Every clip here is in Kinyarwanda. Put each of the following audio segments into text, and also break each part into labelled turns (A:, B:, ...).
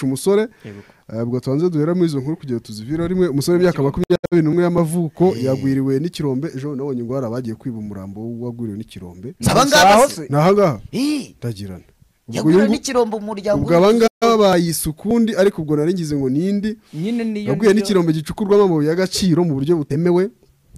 A: umusore ubwo tubanze duheramo izo nkuru kugira tuzivire rimwe umusore w'imyaka makumyabiri n'umwe y'amavuko yagwiriwe n'ikirombe ejo nabonye ingwara bagiye kwiba umurambo wagwiriwe n'ikirombe
B: abangaba se
A: ni ahangaha
B: Eh,
A: ndagirana ubwo
B: yagura
A: uyu-
B: n'ikirombo umuryango
A: ubwo abangaba bayise ukundi ariko ubwo naringize ngo nindi
C: nyine niyo
A: yabwiye
C: niyo-
A: n'ikirombo gicukurwamo amabuye y'agaciro mu buryo butemewe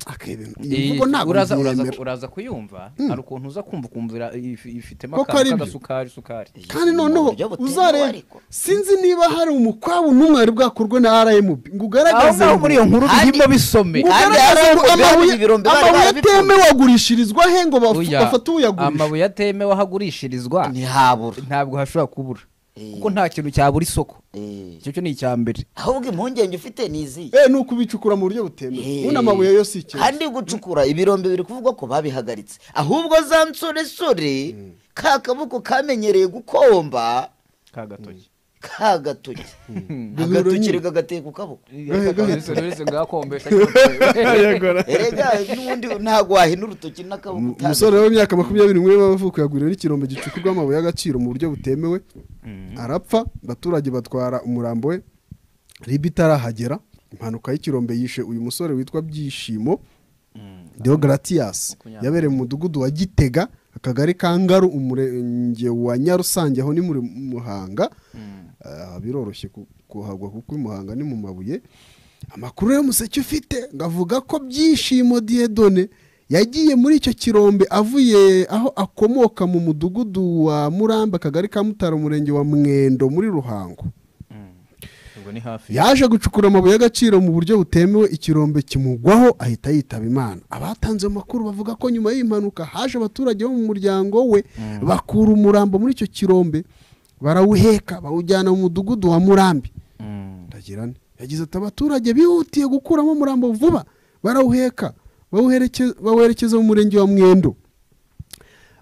A: akebena
C: Eh,
A: iyi mvugo ntabwo
C: uraza- uraza-
A: nziyemera.
C: uraza kuyumva hari ukuntu uza kumva ukumvira if- ifitemo
A: Koko ari
C: akantu
A: byo.
C: k'agasukari sukari
A: kandi noneho
B: buryo butemewe
A: uzareba
B: ariko.
A: sinzi niba hari umukwabu n'umwe wari bwakorwe na rmb ngo
C: aho
A: ugaragaze
C: ngaho muri iyo nkuru
B: Kandi-
C: birimo bisome
A: ngo
B: Kandi
A: ugaragaze ngo
B: RMB
A: amabuye
B: hari ibirombe bari
A: amabuye
B: barabikuye.
A: atemewe agurishirizwa he ngo bafu-
C: Oya,
A: bafate uyagurisha
C: amabuye atemewe aho agurishirizwa
B: ntihabura
C: ntabwo hashobora kubura
B: Eh.
C: kuko nta kintu cyabura isoko
B: Eh,
C: icyo cyo ni icya mbere
B: ahubwo impungenge ufite ni izihe
A: eh ni ukubicukura mu buryo butemewe ubundi amabuye yo si ikintu
B: kandi gucukura ibirombe biri kuvugwa ko babihagaritse ahubwo za nsoresore ka kaboko kamenyereye gukomba
C: ka gatoki
B: ka gatoki
A: Gahura nyine.
B: agatokere kagateye ku kaboko
A: gahetse.
C: uretse ngakombesha
B: erega n'ubundi ntabwo wahina urutoki n'akaboko
A: Umu-
B: utabizi.
A: umusore w'imyaka makumyabiri n'umwe w'amavuko yagwiriwe n'ikirombe gicukurwamo amabuye y'agaciro mu buryo butemewe arapfa abaturage batwara umurambo we ribe itarahagera impanuka y'ikirombe yishe uyu musore witwa byishimo deogaratiyasi
C: Makumyabiri.
A: yabereye mu mudugudu wa gitega akagari ka ngaru umurenge wa nyarusange aho ni muri muhanga Ah, biroroshye ku- kuhagwa kuko uyu muhanga ni mu mabuye amakuru y'umuseke ufite ngavuga ko byishimo diyedone yagiye muri icyo kirombe avuye aho akomoka mu mudugudu wa muramba akagari ka mutara umurenge wa mwendo muri ruhango
C: ubwo ni hafi
A: yaje gucukura amabuye y'agaciro mu buryo butemewe ikirombe kimugwaho ahita yitaba imana abatanze ayo makuru bavuga ko nyuma y'iyi mpanuka haje abaturage bo mu muryango we bakura umurambo muri icyo kirombe barawuheka bawujyana mu mudugudu wa murambi
C: Mm.
A: ndagirane yagize ati abaturage bihutiye gukuramo umurambo vuba barawuheka bawuhereke- bawerekeza mu murenge wa mwendo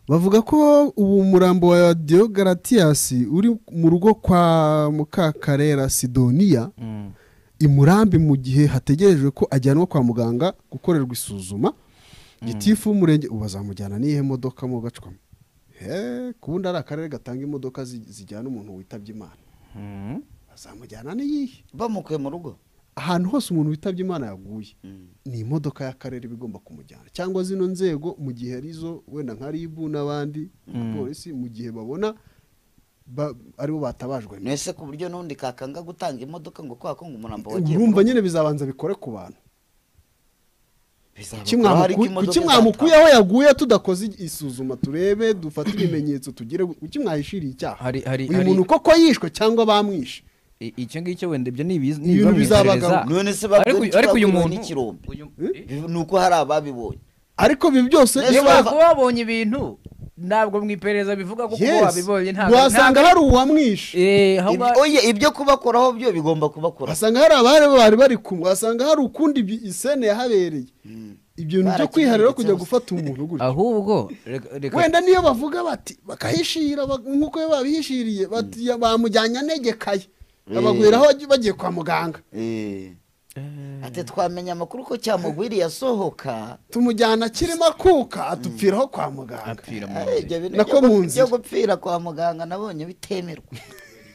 A: bavuga ko ubu umurambo wa deogaratiyasi uri mu rugo kwa mukakarera sidoniya
C: Mm.
A: i murambi mu gihe hategerejwe ko ajyanwa kwa muganga gukorerwa isuzuma gitifu w'umurenge ubu bazamujyana n'iyihe modoka mugacwamo ku bundi ari akarere gatanga imodoka zi- zijyana umuntu witabye imana
C: Mm.
A: bazamujyana n'iyihe
B: bamukuye mu rugo
A: ahantu hose umuntu witabye imana yaguye
B: Mm.
A: ni imodoka y'akarere iba igomba kumujyana cyangwa zino nzego mu gihe arizo wenda nka ribu n'abandi na polisi mu gihe babona ba- aribo batabajwe na-
B: nese ku buryo n'undi kakanga gutanga imodoka ngo kwa ko ngo umurambo wagiye mu
A: urumva
B: rugo
A: nyine bizabanza bikore ku bantu
B: Bizaba
A: Kuki
B: kuba hari
A: mwamuku-
B: imodoka
A: kuki mwamukuye aho yaguye tudakoze isuzuma turebe dufate ibimenyetso tugire kuki mwahishiriye icyaha
C: Hari- hari-
A: uyu
C: hari-
A: muntu koko yishwe cyangwa bamwishe
C: I- icyo ngicyo wenda ibyo ni ibiz-
A: Ibintu bizabagaho.
C: bizabagaho.
B: none se
C: Ariko
B: babwira
C: uyu- ariko uyu muntu
B: n'ikirombe
C: uyu- eh?
B: Biv- ni uko hari ababibonye
A: ariko ibi byose
B: Yesu
C: iyo
B: Ese wava-
C: babonye ibintu ntabwo mu iperereza bivuga ko kuba
A: Yes.
C: wabibonye ntabwo
A: wasanga hari uwamwishe
B: Ibyo- oye ibyo kubakoraho byo bigomba kubakora
A: wasanga hari abari bari bari kumwe wasanga hari ukundi bi- isene yahabereye ibyo bintu byo
B: Barakimenye
A: kwiharira
B: cyose.
A: kujya gufata umuntu gutya
C: ahubwo reka- reka-
A: wenda niyo bavuga bati bakahishira bak- nk'uko iyo babihishiriye bati bamujyanye anegekaye abagwiraho bagiye kwa muganga
B: Eh. ati twamenya amakuru ko cyamugwiriye asohoka
A: tumujyana kirimo akuka atupfiraho kwa muganga
C: apfira mu
B: Eh,
C: nzira.
B: ibyo bintu
A: Na
B: byo
A: ko mu
B: gu-
A: nzira.
B: byo gupfira kwa muganga nabonye bitemerwa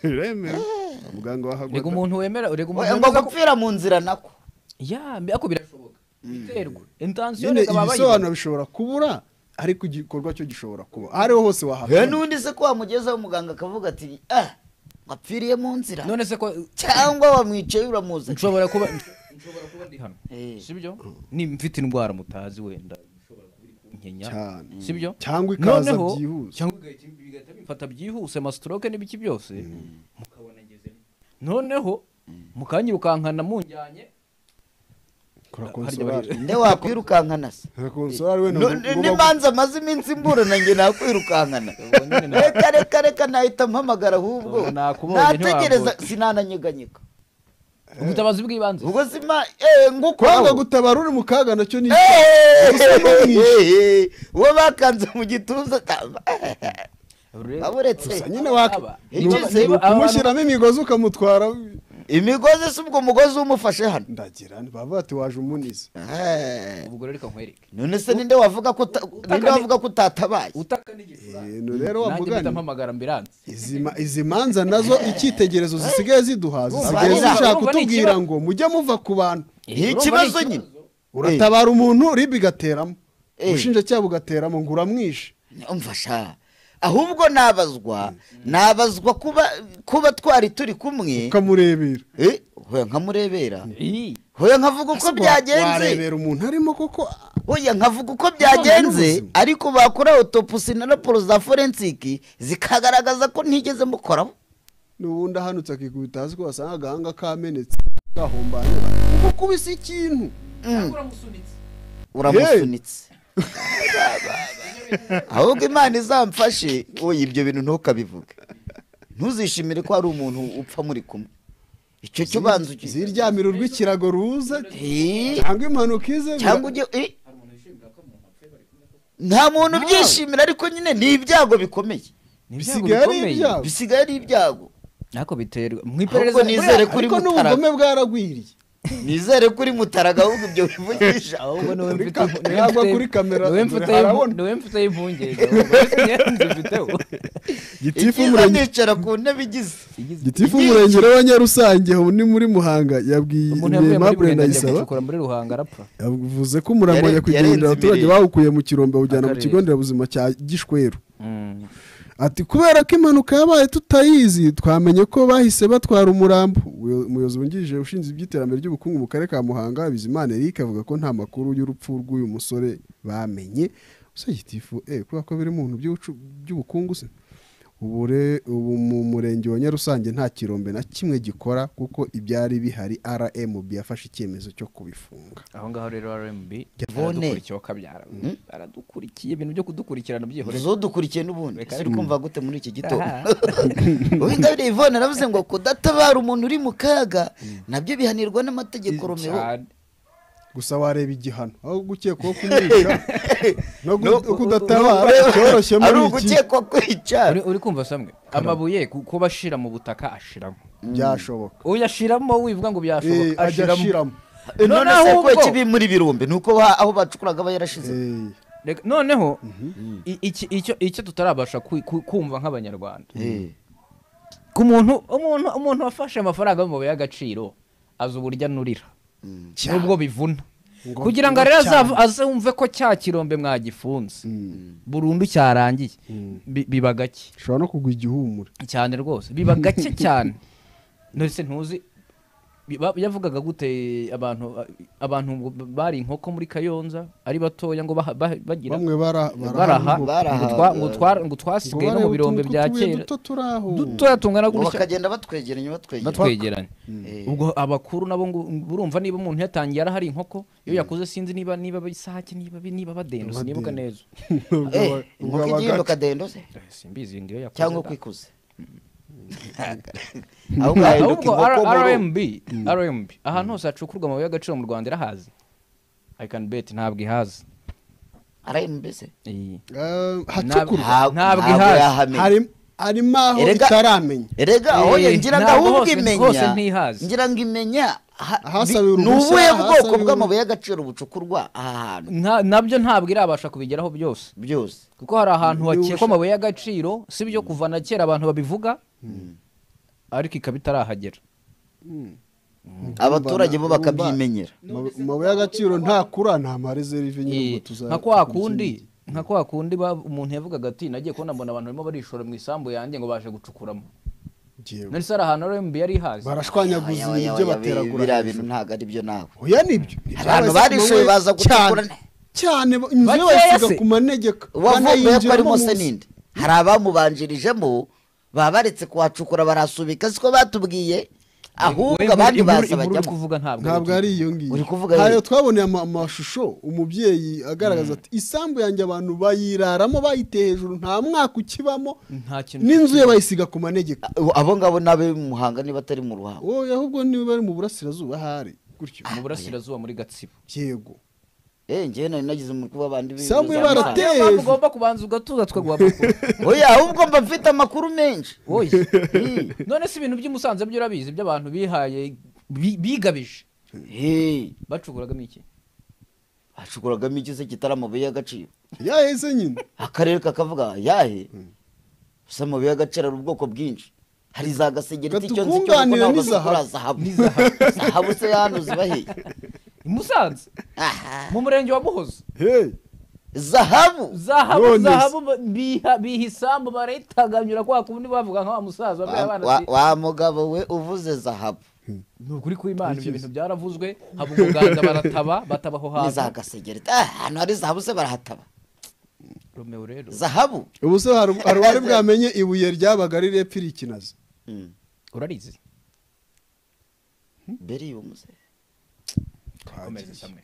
A: Biremewe. muganga wahagwa-
C: reka umuntu wemera reka umuntu
B: Oya, ngo
C: wemera ko
B: gupfira mu nzira nako
C: ya mbe- ariko birashoboka biterwa intansiyo
A: nyine
C: reka baba
A: ibisobanuro bishobora kubura ariko igikorwa cyo gishobora kuba aho ariho hose
B: Eh,
A: wahafata
B: n'ubundi se ko wamugezaho umuganga akavuga ati ah wapfiriye mu nzira
C: none se ko
B: cyangwa wamwicaye uramuzi ati,
C: nshobora kuba nshobora kuba ndi hano
B: Eh.
C: sibyo ni mfite indwara mutazi wenda ishobora kuba iri kunkenya
A: Cyane.
C: sibyo
A: Cyangwa ikaza
C: Noneho-
A: byihuse.
C: cyangwa igahita bigahita bimfata byihuse amastroke n'ibiki byose mukabona ngezemo noneho mukanyirukankana munjyanye
A: kora
C: harya
A: konsolari
B: nde wakwirukankana se
A: kora konsolari we ni
B: No-
A: umu-
B: n'imanza amaze iminsi mburana njye nakwirukankana reka reka reka nahita mpamagara ahubwo
C: Nakubonye
B: nategereza
C: ntiwambuka.
B: sinananyeganyega
C: ubutabazi bw'ibanze
B: ubwo sima eh,
A: kwanga
B: ngukoraho
A: gutabara uri mu kaga nacyo ni
B: Eh, uwo bakanze mu gituza aburetse
A: Gusa nyine wak-
C: Aba-
A: ni uku-
B: Icyo se-
A: ni ukumushyiramo imigozi ukamutwara
B: imigozi si ubwo mugozi umufashe hano
A: ndagira baba bati waje umunize
B: Eh,
C: ubwo rero reka nkwereke
B: none se ninde wavuga ko uta- ninde wavuga ko utatabaye
C: utaka n'igicurane
A: Eh, no rero wa
C: nanjye mpita
A: mugani
C: mpamagara ambiranse
A: izi ma- izi manza nazo icyitegerezo zisigaye ziduhaza
B: Urumva
A: zisigaye
B: ari-
A: zishaka
C: urumva ni
A: kutubwira
C: ikibazo.
A: ngo mujye muva ku bantu
B: ni ikibazo nyine
A: uratabara umuntu ribi igateramo
B: Eh.
A: ubushinjacyaha bugateramo ngo uramwishe
B: umfasha ahubwo nabazwa nabazwa kuba kuba twari turi kumwe
A: ukamurebera
B: Eh, hoya nkamurebera
C: Eh,
B: hoya nkavuga uko
A: Ese wa-
B: byagenze
A: warebera umuntu arimo koko ah,
B: hoya nkavuga uko byagenze
A: n'ubuzima.
B: ariko bakora otopusi na raporo za forensiki zikagaragaza ko ntigeze mukoraho
A: n'ubundi ahanutse akikubita hasi ko wasanga agahanga kamenetse kahombanye kuko kubisa ikintu
B: Mm.
C: uramusunitse
B: uramusunitse ahubwo imana izamfashe oya ibyo bintu ntukabivuge ntuzishimire ko hari umuntu upfa muri kumwe icyo cyo banza uki-
A: ziryamiro rw'ikirago ruza
B: Eh,
A: cyangwa impanuka ize
B: cyangwa ujye eh. nta muntu ubyishimira ariko nyine ni ibyago bikomeye
C: Ni ibyago
A: bisigaye ari
C: bikomeye.
A: ibyago
B: bisigaye ari ibyago
C: ariko biterwa mu iperereza
B: Ahubwo nizere ko uri
A: ariko
B: mutara.
A: n'ubugome bwaragwiriye
B: nizere ko uri mutaraga ahubwo ibyo bivugisha
C: ahubwo niwe
A: Kuri
C: mfite
A: kam- yagwa kuri kamera,
C: niwe mfite
A: dore harabona.
C: niwe mfite impungenge ahubwo nzi mfiteho
A: gitifu
B: ibyiza
A: umurenge
B: nicara ku ntebe igize
C: Igize-
A: gitifu umurengero wa nyarusange ubu ni muri muhanga yabwiye
C: umuntu yavuye muri
A: aimable
C: burenda ajya
A: ndayisaba
C: gucukura muri ruhanga arapfa
A: yavuze ko umurambo
B: Yare-
A: nyakwigendera
B: yarenze
A: abaturage
B: imirire.
A: bawukuye mu kirombe awujyana mu
C: Akarere.
A: kigo nderabuzima cya gishweru ati kubera ko impanuka yabaye tutayizi twamenye ko bahise batwara umurambo Ubuyo- umuyobozi wungirije ushinzwe iby'iterambere ry'ubukungu mu karere ka muhanga bizimana eric avuga ko nta makuru y'urupfu rw'uyu musore bamenye gusa gitifu eh kubera ko biri mu bintu by'ubucu- by'ubukungu se ubu re- ubu mu murenge wa nyarusange nta kirombe na kimwe gikora kuko ibyari bihari rmb yafashe icyemezo cyo kubifunga
C: aho ngaho rero rmb
B: Yvonne.
C: aradukurikiye wakabyara aradukurikiye ibintu byo kudukurikirana byihoreye
B: ntuzodukurikiye n'ubundi
C: Reka
B: uri kumva gute muri iki gitondo
C: Aha.
B: uwingabire yvonne aravuze ngo kudatabara umuntu uri mu kaga nabyo bihanirwa n'amategeko romeo
C: cyane
A: gusa wareba igihano aho gukekwaho kumwica no
B: No-
A: kudatabara cyoroshye
B: ari
A: muri iki
B: ugukekwa kwicara
C: Uri- uri kumva samwe amabuye ku- kuba ashira mu butaka ashiramo
A: byashoboka
C: uyu ashiramo wivuga ngo
A: Eh,
C: byashoboka
A: ajya
C: ashiramo
A: ashiramo
B: none
C: noneho
B: se ko
C: ubwo-
B: kibi muri birombe ni uko wa- aho bacukuraga aba yarashize
A: Eh,
C: Reka- noneho i- iki- icyo icyo tutarabasha ku- ku- kumva nk'abanyarwanda ku muntu umuntu umuntu wafashe amafaranga y'amabuye y'agaciro azi uburyo anurira nubwo bivuna
A: Ngo-
C: kugira ngo
A: ngo
C: rero
A: cyane.
C: azava- azumve ko cya kirombe mwagifunze burundu cyarangiye Bi- biba gake
A: ushobora no kugwa igihumure
C: cyane rwose biba gake cyane ndetse ntuzi biba- yavugaga gute abantu abantu ngo bari inkoko muri kayonza ari batoya ngo baha- bah- bagira
A: bamwe bara
C: baraha
A: ngo-
B: baraha.
C: ngo twa- ngo twa- ngo
A: ngo
C: twasigaye no
A: barebe
C: mu birombe
A: utuntu
C: bya
A: tw'utubuye
C: kera
A: duto turi aho
C: dutoya tungana
B: Ngo
C: gutya
B: bakagenda batwegeranya batwegeranya
C: batwegeranye
B: Eh.
C: ubwo abakuru nabo ngo urumva niba umuntu yatangiye arahari inkoko iyo yakuze sinzi niba niba bisake niba niba badenda sinibuka neza
A: Ubwo
B: Eh,
A: aba- ubwo
B: inkoko
A: abagaca.
B: igihinduka dendo se
C: Eh, simbizi ngiyo yakuze
B: cyangwa
C: da.
B: kwikuze ahubwo hahinduka
C: ahubwo
B: inkoko
C: R-
B: mu rugo.
C: rmb rmb ahantu hose hacukurwa amabuye y'agaciro mu rwanda irahazi i can bet ntabwo ihazi
B: rmb se
C: Iyi.
A: Eh, hacukurwa
C: Ntabwo
B: Ntabwo- ntabwo
C: ihazi.
B: yahamenya.
A: Hari- harimo aho
B: Erega-
A: itaramenya
B: erega aho
C: Eh,
B: ngira ngo
C: ntabwo
B: ahubwo
C: hose-
B: imenya
C: hose ntihazi.
B: ngira ngo imenya ha-
A: Ahasabiwe
B: bi- ni
A: uruhushya,
B: ubuhe bwoko
A: ahasabiwe-
B: bw'amabuye y'agaciro bucukurwa aha hantu
C: Nta- nabyo ntabwo irabasha kubigeraho byose
B: byose
C: kuko hari ahantu
A: Niba
C: hakekwa
A: ushaka-
C: amabuye y'agaciro si byo kuva na kera abantu babivuga ariko ikaba itarahagera
B: abaturage bo
A: Urumva-
B: bakabyimenyera
A: Amabu- amabuye y'agaciro ntakura nta marezerive nyine
C: Eh,
A: ngo tuza-
C: nka kwa kundi nka kwa kundi ba- umuntu yavugaga ati nagiye kubona mbona abantu barimo barishora mu isambu yanjye ngo baje gucukuramo
A: Yewe.
C: nari hari ahantu rmb yari ihazi
A: barashwanyaguza
B: Aya,
A: ibintu
B: aya,
A: byo
B: aya,
A: bateragura
B: biriya
A: hejuru.
B: bintu ntabwo ari byo nawe
A: oya nibyo
B: Abantu barishoye baza
A: cyane
B: gucukura ne-
A: cyane ba- inzu
C: Bakeya
A: ye bayisiga
C: se.
A: ku manegeka
B: uwavumbuye ko
A: banayinjiramo
B: arimo se
A: munsi.
B: ninde hari abamubanjirijemo baba baretse kuhacukura barasubika siko batubwiye ahubwo abandi baza
C: bajya
B: bajyamo
C: kuvuga ntabwo
A: ntabwo ari iyo ngiyo
B: Uri kuvuga
A: hariyo
B: rero.
A: twaboneye ama- amashusho umubyeyi agaragaza ati isambu yanjye abantu bayiraramo bayiteye hejuru nta mwaka ukibamo
C: nta kintu
A: n'inzu ye bayisiga ku manegeka
B: abo ngabo n'abe muhanga niba atari mu ruhango
A: wowe ahubwo niba bari mu burasirazuba ahari gutyo
C: mu burasirazuba muri gatsibo
A: yego
B: eh njyewe nari nagize umutwe w'abandi bibaza
A: Samuel
B: amafaranga.
A: barateye.
C: niyo mpamvu ugomba kubanza ugatuza tukaguha amakuru
B: oya ahubwo mba mfite amakuru menshi
C: wowe none si ibintu by'umusanze byo urabizi by'abantu bihaye bi- bigabije
B: Eh,
C: bacuguragamo iki
B: hacukuragamo iki se kitari amabuye y'agaciro
A: yaheze nyine
B: akarere kakavuga yahe gusa amabuye y'agaciro ari ubwoko bwinshi hari za gasegereti icyo nzi cyo kuko
A: Katukunganire
B: ntabwo
A: n'izahabu.
B: zikora zahabu zahabu se hano zibaheye
C: i musanze
B: Aha.
C: mu murenge wa muhozo
A: hey
B: zahabu
C: zahabu
A: None se.
C: zahabu ba- biha- biha isambu baritaganyura kwa kundi bavuga nka wa musaza wabyaye
B: Wa-
C: abana
B: wa-
C: si-
B: wa mugabo we uvuze zahabu
C: ni ukuri kw'imana ibyo bintu byaravuzwe haba umuganda barataba bataba aho
B: ni
C: hantu
B: za gasegereti Ah, ahantu hari zahabu se barahataba
C: romeo rero
B: zahabu
A: ubu se hari hari uwari bwamenye ibuye ryabaga ari repfa iri ikinazi
B: Mm.
C: urarizi
B: beri umuze
C: komeza samwe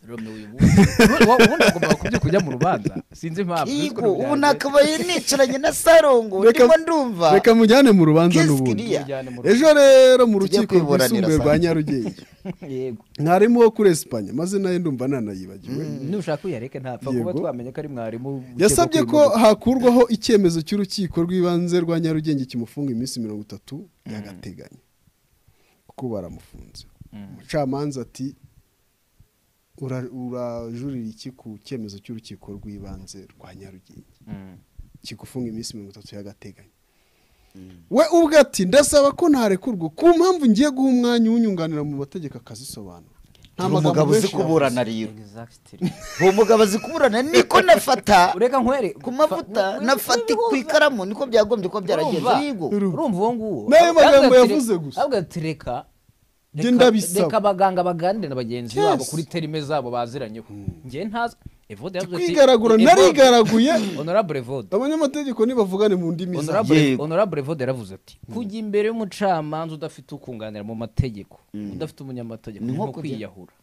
C: romeo uyu wundi- wowe ubundi agomba kubyuka ujya mu rubanza sinzi impamvu sinzi
B: Yigo
C: ukuntu
B: ubu
C: byaje.
B: nakabaye nicaranye na sarongo ndimo ndumva
A: reka mujyane mu rubanza n'ubundi
B: Kisikiriya.
C: Tujyane mu rubanza.
A: ejo rero mu
B: Tujye
A: rukiko
B: kwiburanira
A: rwisumbuye rwa
B: Samuel.
A: nyarugenge
C: yego
A: mwarimu wo kuri esipanye maze nayo ndumva nanayibagiwe
C: nushaka uyareke ntapfa kuba
A: Yego.
C: twamenye ko ari mwarimu ukekwa
A: yasabye ko
C: kwimurwa.
A: hakurwaho icyemezo cy'urukiko rw'ibanze rwa nyarugenge kimufunga iminsi mirongo itatu by'agateganyo kuko baramufunze umucamanza ati "Ura- urajurira iki ku cyemezo cy'urukiko rw'ibanze rwa nyarugenge
C: Mm.
A: kigufunga iminsi mirongo itatu y'agateganyo we ubwe ati ndasaba ko ntarekurwa ku mpamvu ngiye guha umwanya unyunganira mu mategeko akazisobanura nta
B: Uri
A: magambo
B: umugabo uzi
A: menshi
B: kuburana
A: yavuze.
B: rero
C: Exactly.
B: uwo mugabo azi kuburana niko nafata
C: ureka nkwere
B: ku mavuta
C: Fa-
B: nafata ku ikaramu niko byagombye kuba byaragenze
C: Urumva?
B: yigo
A: Urumva.
C: urumva uwo nguwo
A: N'ayo magambo
C: Avuga ati-
A: yavuze gusa.
C: avuga ati reka
A: Njye
C: reka-
A: ndabisaba.
C: reka abaganga baganire na bagenzi
A: Yes.
C: babo kuri terime zabo baziranyeho njye ntazi evode yavuze ati
A: kwigaragura
C: Evode-
A: narigaraguye
C: honorable evode
A: abanyamategeko ntibavugane mu ndimi zabo
C: Honorable-
B: Yego.
C: honorable evode yaravuze ati kujya imbere y'umucamanza udafite ukunganira mu mategeko udafite umunyamategeko
B: Ni
C: ni
B: nko
C: nko
B: kujya-
C: kwiyahura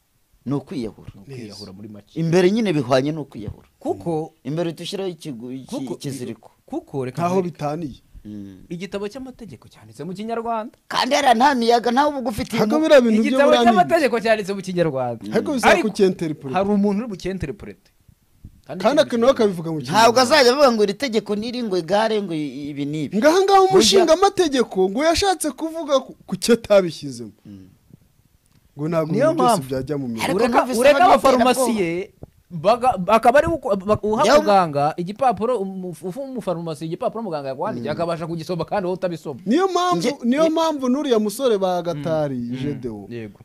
B: ni ukwiyahura
C: Ni ukwiyahura muri make
B: imbere nyine bihwanye n'ukwiyahura
C: kuko
B: imbere dushyiraho ikigu- iki-
C: kuko
B: ikiziriko
C: kuko reka
A: ntaho
C: nkwereke.
A: bitaniye
B: Mm.
C: igitabo cy'amategeko cyanditse mu kinyarwanda
B: kandi hariya nta miyaga ntawe uba ugufite
A: Hago
B: imu-
A: biriya bintu
C: igitabo
A: by'uburangizi
C: cy'amategeko cyanditse mu kinyarwanda
A: ariko bisaba
C: Ariko
A: kucyenteripure
C: hari umuntu uri bucyenterepurete
A: kandi akantu bakabivuga mu
B: ntabwo
A: kinyarwanda
B: azajya avuga ngo iri tegeko n'iri ngo igare ngo i- ibi n'ibi
A: ngaha ngaha umushingamategeko ngo yashatse kuvuga ku- ku cyo atabishyizemo ngo ntabwo
C: Niyo
A: ibintu byose
C: mpamvu.
A: byajya mu
B: Ariko
A: mirongo
C: ureka
B: numvise
C: ureka
B: abantu
C: abafarumasiye baga- akaba ari uko- ba- uha
B: Yawe-
C: muganga igipapuro umu- uha umufarumasi igipapuro muganga yakwandikiye akabasha kugisoma kandi wowe utabisoma
A: niyo mpamvu
B: Nge-
A: niyo mpamvu n'uriya musore bagatari jedewo
C: yego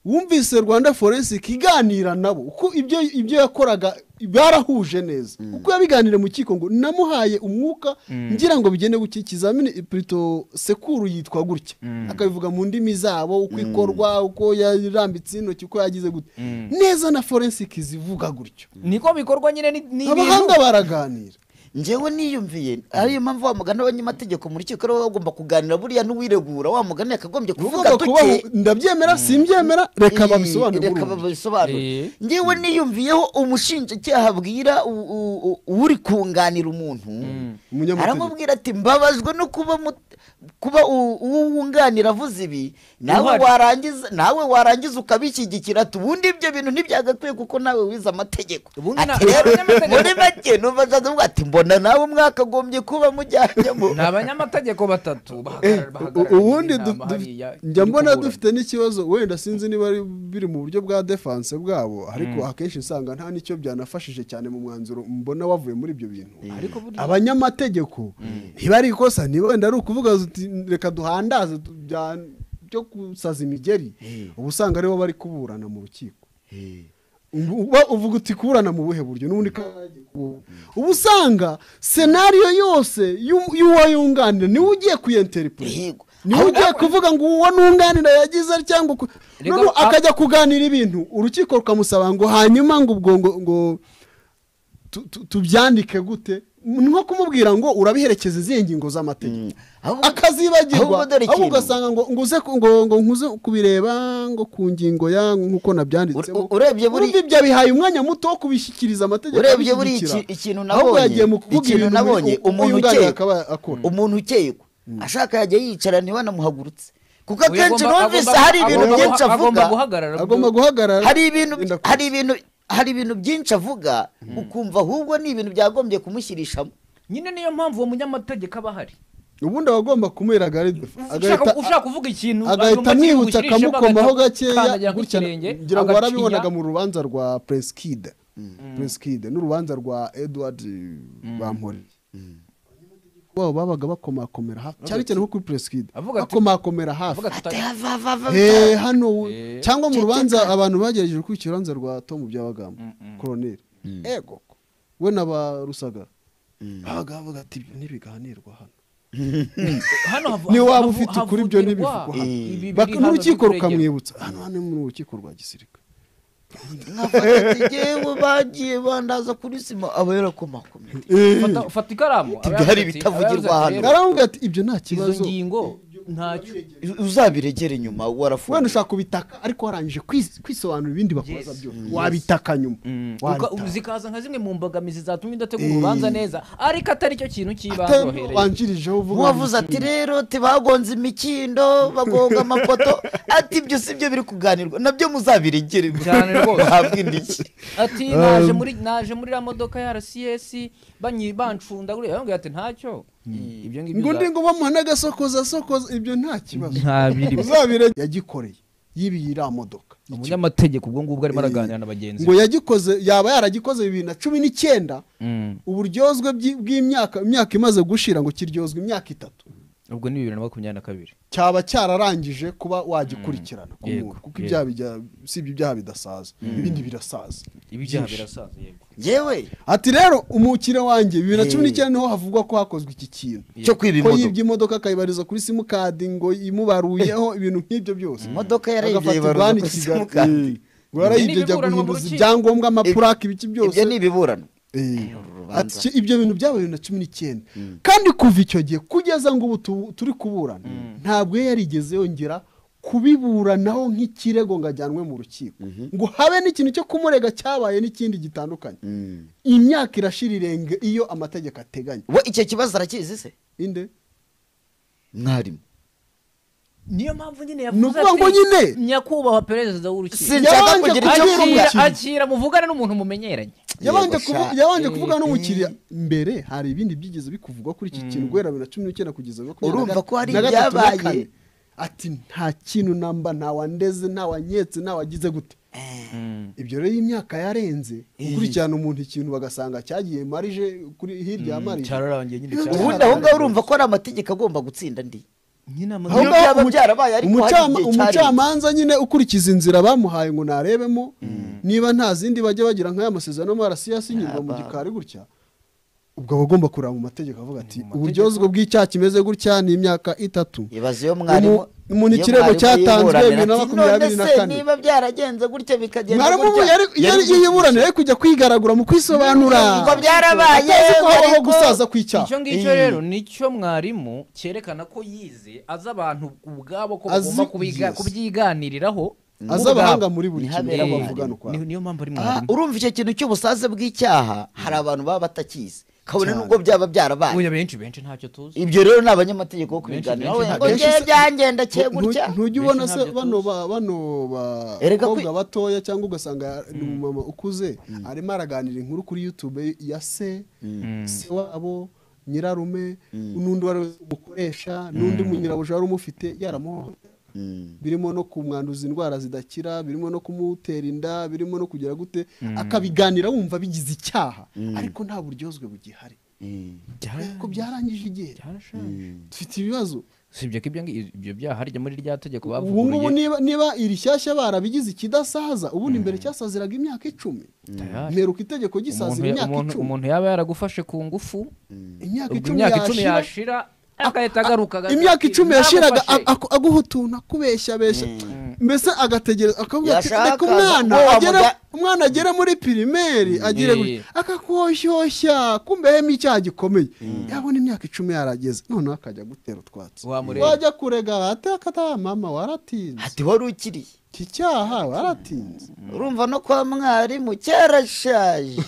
A: wumvise rwanda forensic iganira nabo uko ibyo ibyo yakoraga barahuje neza uko yabiganiriye mu kiko ngo namuhaye umwuka ngira ngo bigende guki ikizamini plito sekuru yitwa gutya akabivuga mu ndimi zabo uko ikorwa uko yarambitse intoki uko yagize gutya neza na forensic zivuga gutyo
C: niko bikorwa nyine ni- ni
A: abahanga
C: ibintu
A: baraganira
B: njyewe niyumviye ariyo mpamvu wamugana abanyamategeko mu rukiko aribo bagomba kuganira buriya n'uwiregura wamugana yakagombye kuvuga
A: ugomba kubaho
B: duke
A: ndabyemera simbyemera reka
B: Ee,
A: babisobanure
B: reka
A: burundu.
B: babisobanure
C: Ee.
B: njyewe niyumviyeho umushinjacyaha abwira u- u- u- uri kunganira umuntu
A: Umunyamategeko.
B: aramubwira ati mbabajwe no kuba mut- kuba u- uwo wunganira avuze ibi nawe
C: Uhari.
B: warangiza nawe warangiza ukabishyigikira ati ubundi ibyo bintu ntibyagakwiye kuko nawe wize amategeko
C: Ubundi na-
B: ati rero
C: abanyamategeko-
B: muri make numva azavuga ati mbona nawe mwakagombye kuba mujyanyemo
C: ni abanyamategeko batatu
A: Eh,
C: bahagarara-
A: u-
C: bahagarariye
A: ubundi
C: inama
A: du- du-
C: hariya,
A: njya
C: iri
A: mbona
C: kuburana.
A: dufite n'ikibazo wenda sinzi niba ari- biri mu buryo bwa defense bwabo ariko akenshi usanga nta n'icyo byanafashije cyane mu mwanzuro mbona wavuye muri ibyo bintu
C: ariko burya
A: abanyamategeko niba ari ikosa niba wenda ari ukuvuga uti reka duhandaze tu- bya- byo gusaza imigeri uba usanga aribo bari kuburana mu rukiko Ubu- uba uvuga uti kuburana mu buhe buryo n'ubundi kagiye kubu- uba usanga senariyo yose y'u- y'uwo yunganira niwe ugiye kuyenteripure
B: Yego.
A: niwe ugiye kuvuga ngo uwo nunganira yagize ari cyangwa uku-
C: Reka-
A: noneho akajya kuganira ibintu urukiko rukamusaba ngo hanyuma ngo ubwo ngo ngo tu- tu- tubyandike gute nko kumubwira ngo urabiherekeze izihe ngingo z'amategeko
B: Ahubwo-
A: akazibagirwa
B: ahubwo dore
A: ahubwo
B: ikintu.
A: ugasanga ngo ngo uze ku- ngo ngo nkuze kubireba ngo ku ngingo ya nk'uko nabyanditsemo
B: U- u- urebye buri-
A: Urumva ibyo bihaye umwanya muto wo kubishyikiriza amategeko
B: urebye buri iki-
A: abishyigikira.
B: ikintu
A: ahubwo
B: nabonye
A: yagiye mu kuvuga
B: ikintu
A: ibintu
B: nabonye
A: uyu-
B: umuntu
A: uyunganiye
B: ukekwa.
A: akaba akora
B: umuntu ukekwa ashaka yajya yicara ntibanamuhagurutse kuko
C: Uyu
B: akenshi
C: agomba-
B: numvise
C: agomba-
B: hari ibintu
C: agomba
B: byinshi
C: guha- agomba
B: avuga
C: guhagarara
A: agomba guhagarara
B: hari ibintu
A: Yenda kuza.
B: hari ibintu hari ibintu byinshi avuga ukumva ahubwo ni ibintu byagombye kumushyirishamo
C: nyine niyo mpamvu uwo munyamategeko aba ahari
A: ubundi aba agomba kumwera
C: ushaka
A: agahita
C: ushaka kuvuga ikintu
A: agahita
C: agomba
A: amwibutsa
C: kiri bushirishemo,
A: akamukomaho
C: agahita akandagira
A: gakeya
C: ku
A: gutya
C: kirenge,
A: ngira ngo
C: agacinya.
A: warabibona mu rubanza rwa prince prinsikide n'urubanza rwa edward bampore babo babaga bakomakomera hafi cyane cyane nko kuri prinsikide
C: Avuga ati-
A: bakomakomera hafi
C: Avuga ati, "Uta-
A: Hey,
B: atayavavava
A: hano we.
C: Eh.
A: cyangwa mu rubanza abantu bagerageje kwica urubanza rwa tomu byabagamba koroneri ego we n'abarusaga babaga bavuga ati ibyo ntibiganirwa hano
C: hano havu-
A: Niyo waba
C: havu-
A: ufite ukuri,
C: havugirwa
A: ibyo ntibivugwa hano.
C: ibi biri
A: Baka-
C: hano
A: n'urukiko
C: by'uburegera.
A: rukamwibutsa hano hano ni mu rukiko rwa gisirikare
B: yewe bagiye bandaza kuri sima aba yarakomakomeye
C: Fata- fata ikaramu
B: Ati,
C: abe
B: "Bwari
C: yavuze ati,
B: bitavugirwa
C: abe yavuze ati,
B: hano."
C: "Rero,
A: ngaramubwira ati ibyo nta
C: izo
A: kibazo
C: ngingo ntacyo
B: uzabiregera inyuma
A: wenda
B: warafunze
A: ushaka kubitaka ariko warangije kwis- kwisobanura ibindi bakubaza
C: Yes.
A: byose wabitaka nyuma
C: Uka-
A: Wabitaka.
C: zikaza nka zimwe mu mbogamizi zatumye idategura
A: Eh.
C: urubanza neza ariko atari cyo kintu cy'ibanze
A: Atari
C: uhereye.
A: wanjirijeho uvuga
B: wavuze ati rero tibagonze imikindo bagonga amapoto ati ibyo si byo biri kuganirwa nabyo muzabiregere
C: Cyane rwose.
B: bahabwe indishyi
C: ati naje muri naje muri la modoka ya rcs banyi bancunda guriya yambwira ati ntacyo ibyo ngibyo
A: ngo
C: uza-
A: ndi ngo bamuha n'agasokoza sokoza ibyo nta kibazo
C: nta biri
A: uzabire yagikoreye yibiye iriya modoka
C: umunyamategeko ubwo ngubwo arimo araganira na bagenzi
A: ngo
C: be
A: yagikoze yaba yaragikoze bibiri na cumi n'icyenda
C: Mm.
A: uburyozwe bw'i- bw'imyaka imyaka imaze gushira ngo kiryozwe imyaka itatu
C: ubwo ni bibiri na makumyabiri na kabiri
A: cyaba cyararangije kuba wagikurikirana ku
C: Yego,
A: muntu kuko
C: yego.
A: ibyaha bijya- si ibyo ibyaha bidasaza ibindi birasaza
C: ibi byaha birasaza yego
B: yewe
A: ati rero umukire wanjye bibiri na cumi
B: Hey.
A: n'icyenda niho havugwa ko hakozwe iki kintu
B: cyo kwiba
A: ko
B: imodoka
A: yibye imodoka akayibariza kuri simukadi ngo imubaruyeho ibintu nk'ibyo byose
B: imodoka yarayibye
A: agafatirwa
B: ibaruza
A: hano i
B: kuri
A: Kigali.
B: simukadi
A: Eh, ngo yarayibye
C: Ibyo
A: ajya
C: ni ibiburano mu
A: guhinduza
C: rukiko.
A: ibyangombwa amapurake ibiki byose
B: ibyo ni ibiburano
A: Eh.
B: uru
A: Ati,
B: rubanza.
A: "Cyo ibyo bintu byaba bibiri na cumi n'icyenda kandi kuva icyo gihe kugeza ngo ubu tu- turi kuburana ntabwo yari yarigeze yongera kubiburanaho nk'ikirego ngo ajyanwe mu rukiko ngo habe n'ikintu cyo kumurega cyabaye n'ikindi gitandukanye
B: Mm.
A: imyaka irashira irenge iyo amategeko ateganya
B: we icyo kibazo arakizi se
A: inde
B: mwarimu
C: niyo mpamvu nyine
A: Ni
C: yavuze
A: ukuvuga ngo nyine.
C: nyakubahwa perezida w'urukiko
B: Sinshaka
A: Yabanje
B: kugira icyo
A: kubwira
B: mvuga.
C: akira
A: umukiriya.
C: akira muvugane n'umuntu mumenyeranye
A: yabanje
B: Yego,
A: kuvu-
B: sha.
A: yabanje
C: Eh,
A: kuvugana n'umukiriya mbere hari ibindi byigeze bikuvugwa kuri iki kintu guhera bibiri na cumi n'icyenda kugeza makumyabiri na
B: Urumva
A: ga-
B: ko hari
A: na gatatu na
B: ibyabaye.
A: kane. ati nta kintu namba nta wandeze nta wanyetse nta wagize gute ibyo rero imyaka yarenze gukurikirana umuntu ikintu bagasanga cyagiye marije kuri hirya ya marije
C: cyararangiye nyine
A: Ubundi
B: ubundi
C: cyararangiye.
B: aho ngaho urumva ko ari amategeko agomba gutsinda andi
C: nyine amaze-
A: Aho
B: Iyo
A: ngaho
B: byaba
A: umuca-
B: byarabaye ariko hari
A: umucama-
B: igihe cyarenze.
A: umucamanza nyine ukurikiza inzira bamuhaye ngo narebemo niba nta zindi bajya bagira nk'aya masezerano mu rasi yasinyirwa mu
B: Aba-
A: gikari gutya ubwo aba agomba kureba mu mategeko avuga ati uburyozwe bw'icyaha kimeze gutya ni imyaka itatu
B: ibazo iyo mwarimu
A: Umu- umuntu
B: iyo
A: ikirego
B: mwarimu
A: cyatanzwe
B: yiburanira
A: bibiri na
B: ati,
A: makumyabiri na
B: "None se
A: kane."
B: niba byaragenze gutya bikagenda
A: mwarimu ubu
B: gutya?"
A: yari- yari
B: Yari-
A: yiburanira yari kujya kwigaragura mu kwisobanura
B: Ngo byarabaye,
A: atazi ko habaho
B: ariko-
A: gusaza kw'icyaha
C: icyo ngicyo rero nicyo mwarimu cyerekana ko yize azi abantu ubwabo ko
A: Azi-
C: bagomba kubiga-
A: yes.
C: kubyiganiriraho
A: azi
C: ubwabo.
A: abahanga muri buri
B: Ni
A: kintu
B: habera
A: aho
C: Eh,
A: bavugana ukwabo
C: niyo- niyo mpamvu ari
B: Aha,
C: mwarimu
B: urumva icyo kintu cy'ubusaze bw'icyaha hari abantu baba batakizi kabone
A: Cyane.
B: n'ubwo byaba byarabaye
C: Oya, benshi benshi ntacyo tuzi
B: ibyo rero ni abanyamategeko bo kubiganiraho
C: Benshi-
B: ngo
A: benshi-
B: ngewe byangenda cye
A: Ntu-
B: gutya
A: ntu- ntujya ubona
C: Benshi
A: se
C: ntabyo
A: bano
C: tuzi.
A: ba- bano
B: Erega
A: bakobwa
B: kwi-
A: batoya cyangwa ugasanga ni umumama ukuze arimo araganira inkuru kuri youtube ya se se wabo nyirarume n'undi wari umukoresha n'undi munyirabuja wari umufite yaramuhohotera birimo no kumwanduza indwara zidakira birimo no kumutera inda birimo no kugira gute akabiganira wumva bigize icyaha ariko nta buryozwe bugihari ko byarangije igihe
C: byarashaje
A: dufite ibibazo
C: usibye ko ibyo ngi- ibyo byaha rijya muri rya tegeko
A: ubu ngubu
C: bavuguruye
A: niba niba iri shyashya barabigize ikidasaza ubundi mbere cyasaziraga imyaka icumi
C: Tayari.
A: mperuka itegeko gisazira
C: Umuntu ya-
A: imyaka
C: umuntu-
A: icumi
C: umuntu yaba yaragufashe ku ngufu
A: imyaka
C: ubwo
A: icumi
C: imyaka icumi
A: yashira
C: yashira agahita agaruka agahita
A: imyaka
C: ati,
A: icumi yashiraga
C: "Nagufashe."
A: a- ako- aguhutuna kubeshya besha mbese agategereza akavuga ati
B: Yashaka
A: reka umwana
B: ngo
A: agere
B: wamuga-
A: umwana agere muri pirimeri agire
C: Eh.
A: gutya akakoshyoshya kumbehemo icyaha gikomeye yabona imyaka icumi yarageze noneho akajya gutera utwatsi
C: Wamureba.
A: wajya kurega atakata mama waratinze
B: ati wari ukiriye
A: iki cyaha waratinze
B: urumva no kwa mwarimu cyarashaje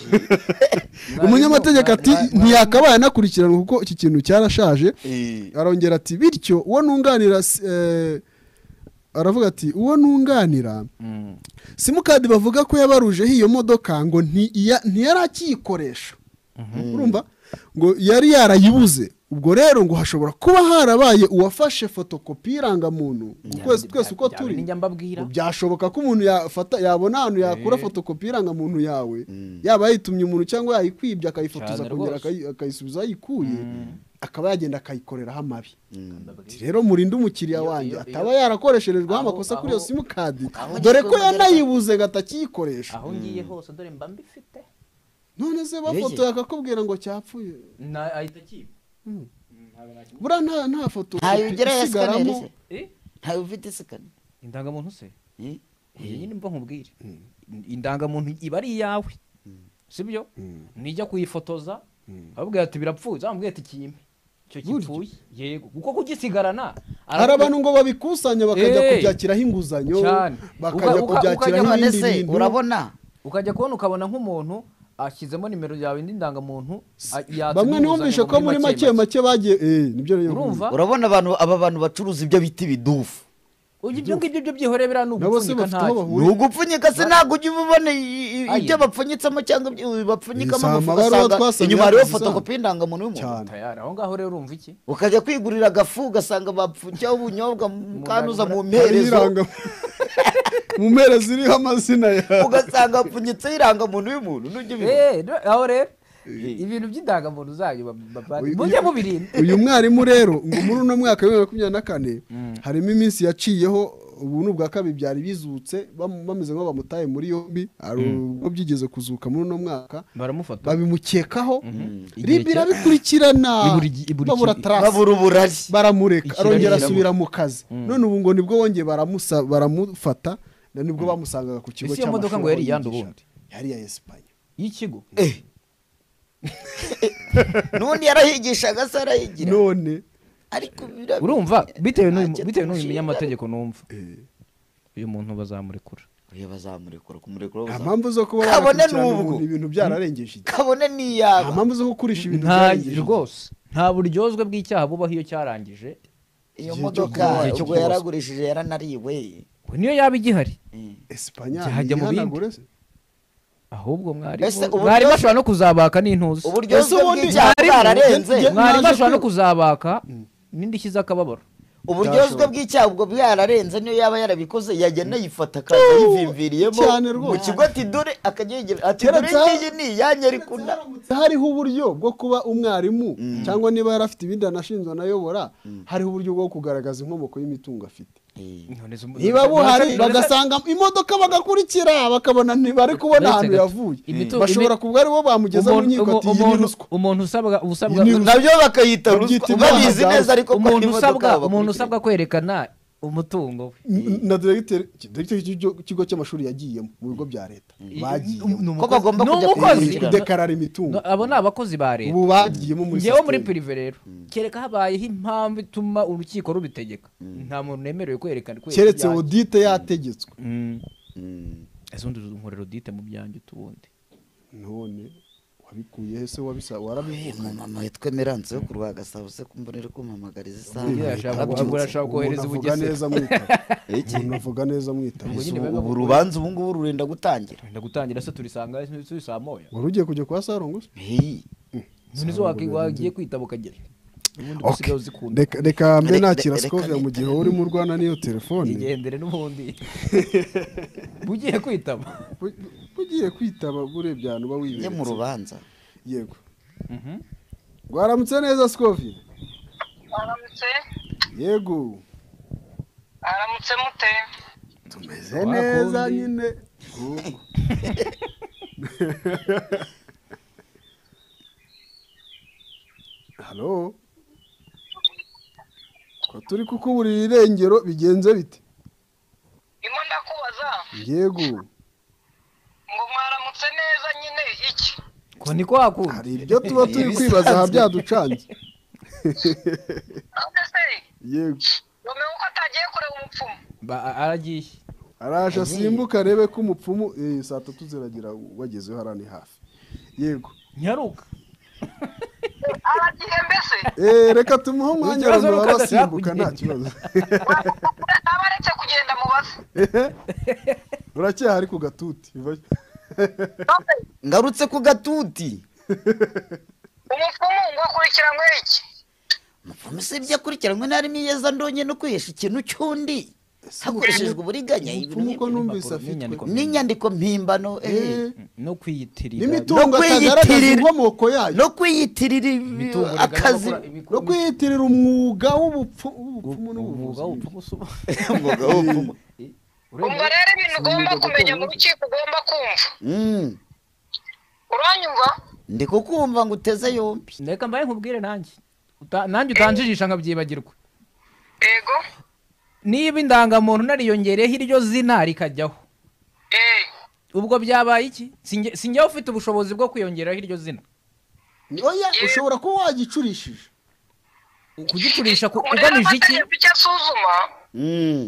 A: umunyamategeko ati
B: mwarimu-
A: ntiyakabaye anakurikiranwa kuko iki kintu cyarashaje
B: Eh,
A: arongera ati bityo uwo nunganira eh, aravuga ati uwo ntunganira simukadi bavuga ko yabarujeho iyo modoka ngo ntiya- ntiyari akiyikoresha urumva ngo yari yarayibuze ubwo rero ngo hashobora kuba harabaye uwafashe fotokopi y'irangamuntu ukwezi twese uko turi
C: njya mbabwira
A: ngo byashoboka ko umuntu yafata yabona ahantu yakura fotokopi y'irangamuntu yawe yaba yayitumye umuntu cyangwa yayikwibye akayifotoza
C: Cyane
A: kongera
C: rwose.
A: akayi- akayisubiza aho ayikuye akaba yagenda akayikoreraho amabi Ati, rero murinde umukiriya
C: Iyo-
A: wanjye
C: iyo-
A: ataba
C: iyo-
A: yarakoresherejwe
C: aho-
A: amakosa kuri iyo
C: aho-
A: simukadi
B: aho
A: dore
B: ngiye
A: ko
B: kubihagarika.
A: yanayibuze ngo atakiyikoresha
C: aho ngiye hose dore mba mbifite
A: none se bafoto akakubwira ngo cyapfuye
C: Na- ahita akiba
A: Mm. buriya nta nta foto
B: ntayo ugira ya sikaneri
A: isigaramo
B: se ntayo ufite sikaneri
C: indangamuntu se
B: Eh?
C: iyo nyine mba nkubwire indangamuntu iba ari iyawe sibyo nijya kuyifotoza ababwira ati birapfuye zamubwira ati kimpe icyo
A: Burya.
C: gipfuye yego kuko kugisigarana
A: hari abantu ngo babikusanya bakajya
C: Eh.
A: kubyakiraho inguzanyo
C: Cyane.
A: bakajya
C: Uka- uka-
A: kubyakiraho
B: none
A: ibindi
B: se
A: bintu
B: urabona
C: ukajya kubona ukabona nk'umuntu ashyizemo nimero yawe indi ndangamuntu a- yatse
A: bamwe
C: n'inguzanyo
A: niwumvishe ko muri make make bagiye eh nibyo rero
C: urumva
B: urabona abantu aba bantu bacuruza ibyo bita ibidufu
C: Uyu- ibyo ngibyo byo byihoreye biriya ni
A: nabo se
C: ugupfunyika
A: bafite aho
C: ntayo
B: ni
A: bahuriye
B: ugupfunyika se ntabwo ujya ubona i- i-
C: Aye.
B: ibyo bapfunyitsemo cyangwa ibyo bapfunyikamo
A: Izi
B: amafu
A: amabaruwa
B: ugasanga
A: twasomye
B: inyuma hariho
A: zisa.
B: fotokopi y'indangamuntu y'umuntu
A: Cyane.
C: tayari aho ngaho rero urumva iki
B: ukajya kwigurira agafu ugasanga bapfunyikaho ubunyobwa mukanuza mu
A: hari
B: mperezo
A: iranga mu mpera ziriho amazina yawe
B: ugasanga hapfunyitseho irangamuntu y'umuntu nujya ubibona
C: Eh, no- aho rero ibintu by'indangamuntu zanyu ba- ba- ba-
A: Uyu-
C: mujye mubirinda
A: uyu mwarimu rero ngo muri uno mwaka wa bibiri na makumyabiri na kane harimo iminsi yaciyeho ubu ni ubwa kabiri byari bizutse bam- bameze nk'aho bamutaye muri yombi hari ubwo byigeze kuzuka muri uno mwaka
C: baramufata
A: babimukekaho
C: Igihe
A: ribi
C: cya-
A: irabikurikirana
C: Iburi- iburi-
A: babura tarasi
B: babura uburari
A: baramureka
C: Ikirari
A: arongera
B: kiramo.
A: asubira mu kazi none ubu ngo nibwo bongeye baramusa- baramufata na nibwo bamusangaga ku kigo
C: Ese iyo modoka ngo
A: aho
C: yari iyande
A: yigisha.
C: ubundi?
A: yari iya esipanye
C: y'ikigo
B: n'undi yarahigishaga se arahigira
A: none
B: ariko birabira
C: urumva bitewe n'uyu
B: Ntacyo
C: bitewe n'uyu
B: tumushinja.
C: munyamategeko numva
A: eh,
C: uyu muntu bazamurekura
B: Oya, bazamurekura kumurekura
A: nta
B: bazamurekura
A: mpamvu zo kuba
B: Kabone
A: yakurikirana
B: n'ubwo.
A: umuntu ibintu byararengeje igihe
B: kabone ni
A: nta
B: iyaba
A: mpamvu zo gukurisha ibintu
C: nta
A: byarengeje igihe.
C: rwose nta buryozwe bw'icyaha bubaho iyo cyarangije
B: iyo
A: Igihe cyo
B: modoka
A: kubona,
C: igihe cyo
B: ubwo
C: kubona.
B: yaragurishije yaranariwe
C: we niyo yaba igihari
B: Eh.
A: esipanye
C: Cyahajya mu bindi.
A: yihanagure se.
C: ahubwo mwarimu
B: Ese ubu
C: mwarimu
B: byose-
C: ashobora no kuzabaka n'intuzi
B: uburyozi
A: Ese ubundi
B: bw'ibyaha
A: mwarimu,
B: bwararenze
A: njye-
C: mwarimu
A: naje
C: ashobora no
A: kwiba-
C: kuzabaka n'indishyi z'akababaro
B: uburyozwe
A: Byashoboka.
B: bw'icyaha ubwo bwararenze niyo yaba yarabikoze yagenda yifata akaza yivimviriyemo
A: Cyane
B: mu
A: rwose.
B: kigo ati dore akajya yegera ati
A: Kera
B: dore
A: bya-
B: ngiyi ni iyanjye ariko nda
A: hariho uburyo bwo kuba umwarimu cyangwa niba yari afite ibindi anashinzwe anayobora hariho uburyo bwo kugaragaza inkomoko y'imitungo afite niba buhari bagasanga imodoka bagakurikira bakabona ntibari kubona ahantu yavuye
C: Imitu-
A: bashobora kuba ari bo bamugeza mu
C: umuntu-
A: nkiko ati
C: umu-
A: iyi ni
C: umuntu-
A: ruswa
C: umuntu usabwa usabwa
A: Iyi ni
B: nabyo bakayita
A: Babyita
B: ruswa
A: ibyaha
B: babizi
A: bya
B: neza
A: ruswa.
B: ariko ko
C: umuntu
B: imodoka
C: usabwa umuntu
B: babakurikira.
C: usabwa kwerekana umutungo we
A: na diregiteri diregiteri y'icyo kigo cy'amashuri yagiyemo mu bigo bya leta bagiyemo
B: Ko bagomba
C: Ni
B: kujya
C: umukozi.
B: kwishyura.
A: kudekarara imitungo
C: No, abo ni abakozi ba leta
A: ubu bagiyemo muri
C: ngewe muri
A: sisiteme.
C: pirive rero kereka habayeho impamvu ituma urukiko rubitegeka nta muntu nemerewe kwerekana kwerekana
A: keretse
C: ibyanjye.
A: odite yategetswe
C: Mm.
B: Mm.
C: ese undi unkorera odite mu byanjye utubundi
A: none wabikuye he se wabisa
B: Eh,
A: warabivuze
B: mama yitwa Emerance yo ku Rwagasabo se kumva rero kumpamagariza
C: Ugira
B: isaha
C: ashaka
B: arabyutse.
C: guhagura ashaka
A: umuntu
C: kohereza
A: avuga
C: ubugesera.
A: neza mwita
B: Iki?
A: umuntu avuga neza mwita
C: Ubwo nyine
B: ubu rubanza ubu ngubu rurenda gutangira
C: wenda gutangira se turisanga turi saa moya
A: wari ugiye kujya kwa sarongo se
B: Hey.
C: none zo waki- wagiye kwitaba ukagera ubundi
A: Okay.
C: usigaye uzikunda
A: Reka- reka mbe
B: Reka-
A: nakira
B: reka-
A: sikove mu gihe urimo urwana n'iyo telefone
C: igendere n'ubundi bugiye kwitaba
A: Bu- bugiye kwitaba urebye ahantu uba
B: njye mu
A: wiberetse
B: rubanza
A: yego rwaramutse neza sikove
D: aramutse
A: yego
D: aramutse mute
A: tumeze neza
C: Wakundi.
A: nyine halo ko turi kukuburira irengero bigenze bite
D: ndimo ndakubaza
A: yego
D: ngo mwaramutse neza nyine iki
C: ko ni kwa kundi
A: hari ibyo tuba turi kwibaza aha byaducanze
D: none se
A: yego
D: wamenya ko atagiye kureba umupfumu
C: Ba- aragiye
A: araje asimbuka arebe ko umupfumu eh, saa tatu ziragira wagezeho hariya ni hafi yego
C: nyaruka
D: aragiye mbese
A: Eh, reka tumuhe umwanya
C: Ikibazo
A: abantu
C: nuko
A: baba basimbuka
C: adashaka
A: nta
C: kugenda.
A: kibazo
D: aba aretse kugenda urakoze
A: uracyahari ku gatuti
D: None
B: ngarutse ku gatuti
D: umupfumu ngo akurikiranywe iki
B: umupfumu si ibyo akurikiranywe n'arimo iyeza ndonye no kwihesha ikintu cy'undi hakoreshejwe uburiganya
A: umupfumu uko numvise
C: n'impapuro,
A: afitwe
C: n'inyandiko.
B: n'inyandiko mpimbano eh.
A: Eh,
C: no kwiyitirira
A: n'imitungo
B: No kwiyitirira.
A: atagaragaza inkomoko yayo
B: no kwiyitirira ibi-
C: imitungo
B: akazi
C: igaragaza gukora
A: no
C: ibikorwa-
A: kwiyitirira umwuga w'ubupfu- w'ubupfumu n'ubuvuzi
C: umwuga w'ubupfumu si ubu-
B: umwuga w'ubupfumu
D: ubwo rero ibintu ugomba kumenya mu rukiko ugomba kumva
B: Mm.
D: uranyumva
B: ndi kukumva ngo uteze yombi
C: reka mbaye nkubwire nanjye Uta- nanjye utanjijisha nkabyibagirwa
D: yego
C: niba indangamuntu nariyongereyeho iryo zina rikajyaho
D: eh
C: ubwo byabaye iki Sinjye- sinjyewe ufite ubushobozi bwo kwiyongeraho iryo zina
A: oya ushobora kuba wagicurishije
C: kugicurisha ku-
D: Umurero
C: ugamije iki
D: amategeko icyo asuzuma
B: Mm.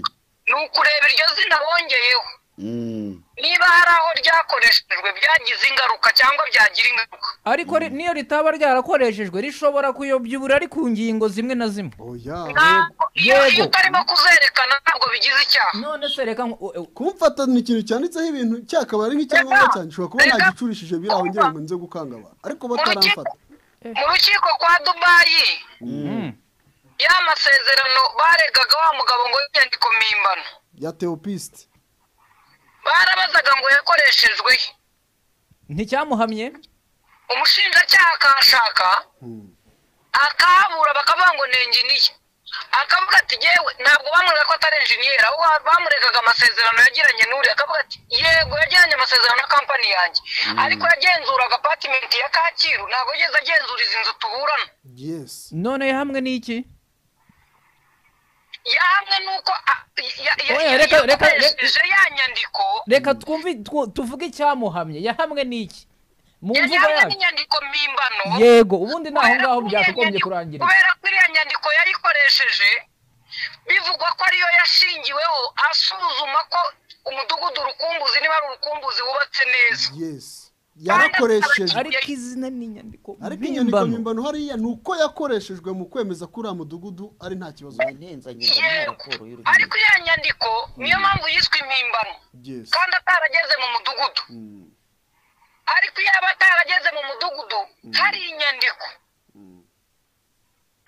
D: ni ukureba iryo zina bongeyeho
B: Mm.
D: niba hari aho ryakoreshejwe byagize ingaruka cyangwa byagira ingaruka
C: ariko ri- n'iyo ritaba ryarakoreshejwe rishobora kuyobya uburari ku ngingo zimwe na zimwe
A: oya
D: ntabwo iyo
C: Yego.
D: iyo utarimo kuzerekana ntabwo bigize icyaha
C: none se reka nku- u- u-
A: kumfata ni ikintu cyanditseho ibintu cyakaba ari nk'icyangombwa
D: Reka,
A: cyane ushobora kuba
D: reka.
A: nagicurishije biri aho ngira ngo nze gukanga abantu ariko bataramfata
D: mu rukiko kwa dubayi
C: Mm.
D: ya masezerano baregaga wa mugabo ngo y'inyandiko mpimbano
A: ya teopisite
D: barabazaga ngo yakoreshejwe he
C: nticyamuhamye
D: umushinjacyaha akashaka akabura bakavuga ngo ni enjiniya akavuga ati yewe ntabwo bamwereka ko atari enjiniyeri ahubwo bamurekaga amasezerano yagiranye n'uriya akavuga ati yego yagiranye amasezerano na kampani yanjye ariko yagenzuraga apatimenti ya kacyiru ntabwo yigeze agenzura izi nzu tuburana
A: yesi
C: none hamwe n'iki
D: yahamwe n'uko a- ya- ya-
C: Oya,
D: ya-
C: reka- reka- reka-
D: yakoresheje ya nyandiko
C: reka twumve twu- tuvuge icyamuhamye yahamwe n'iki mu
D: yari
C: mvugo
D: hamwe
C: yacu
D: n'inyandiko mpimbano
C: yego ubundi ni aho ngaho
D: Kubera ko
C: byakagombye
D: iriya nyandiko-
C: kurangirira
D: kubera ko iriya nyandiko yarikoresheje bivugwa ko ariyo yashingiweho asuzuma ko umudugudu urukumbuzi niba ari urukumbuzi wubatse neza
A: yesi yarakoresheje
C: ariko izina ni inyandiko
A: ariko inyandiko
C: mpimbano
A: mpimbano hariya ni uko yakoreshejwe mu kwemeza ko uriya mudugudu ari nta kibazo
B: Nenzanye ngo ni
D: yego
B: raporo y'urukiko.
D: ariko iriya nyandiko niyo mpamvu yiswe impimbano
A: yesi
D: kandi atarageze mu mudugudu
A: Mm,
D: ariko iyo yaba atarageze mu mudugudu hari inyandiko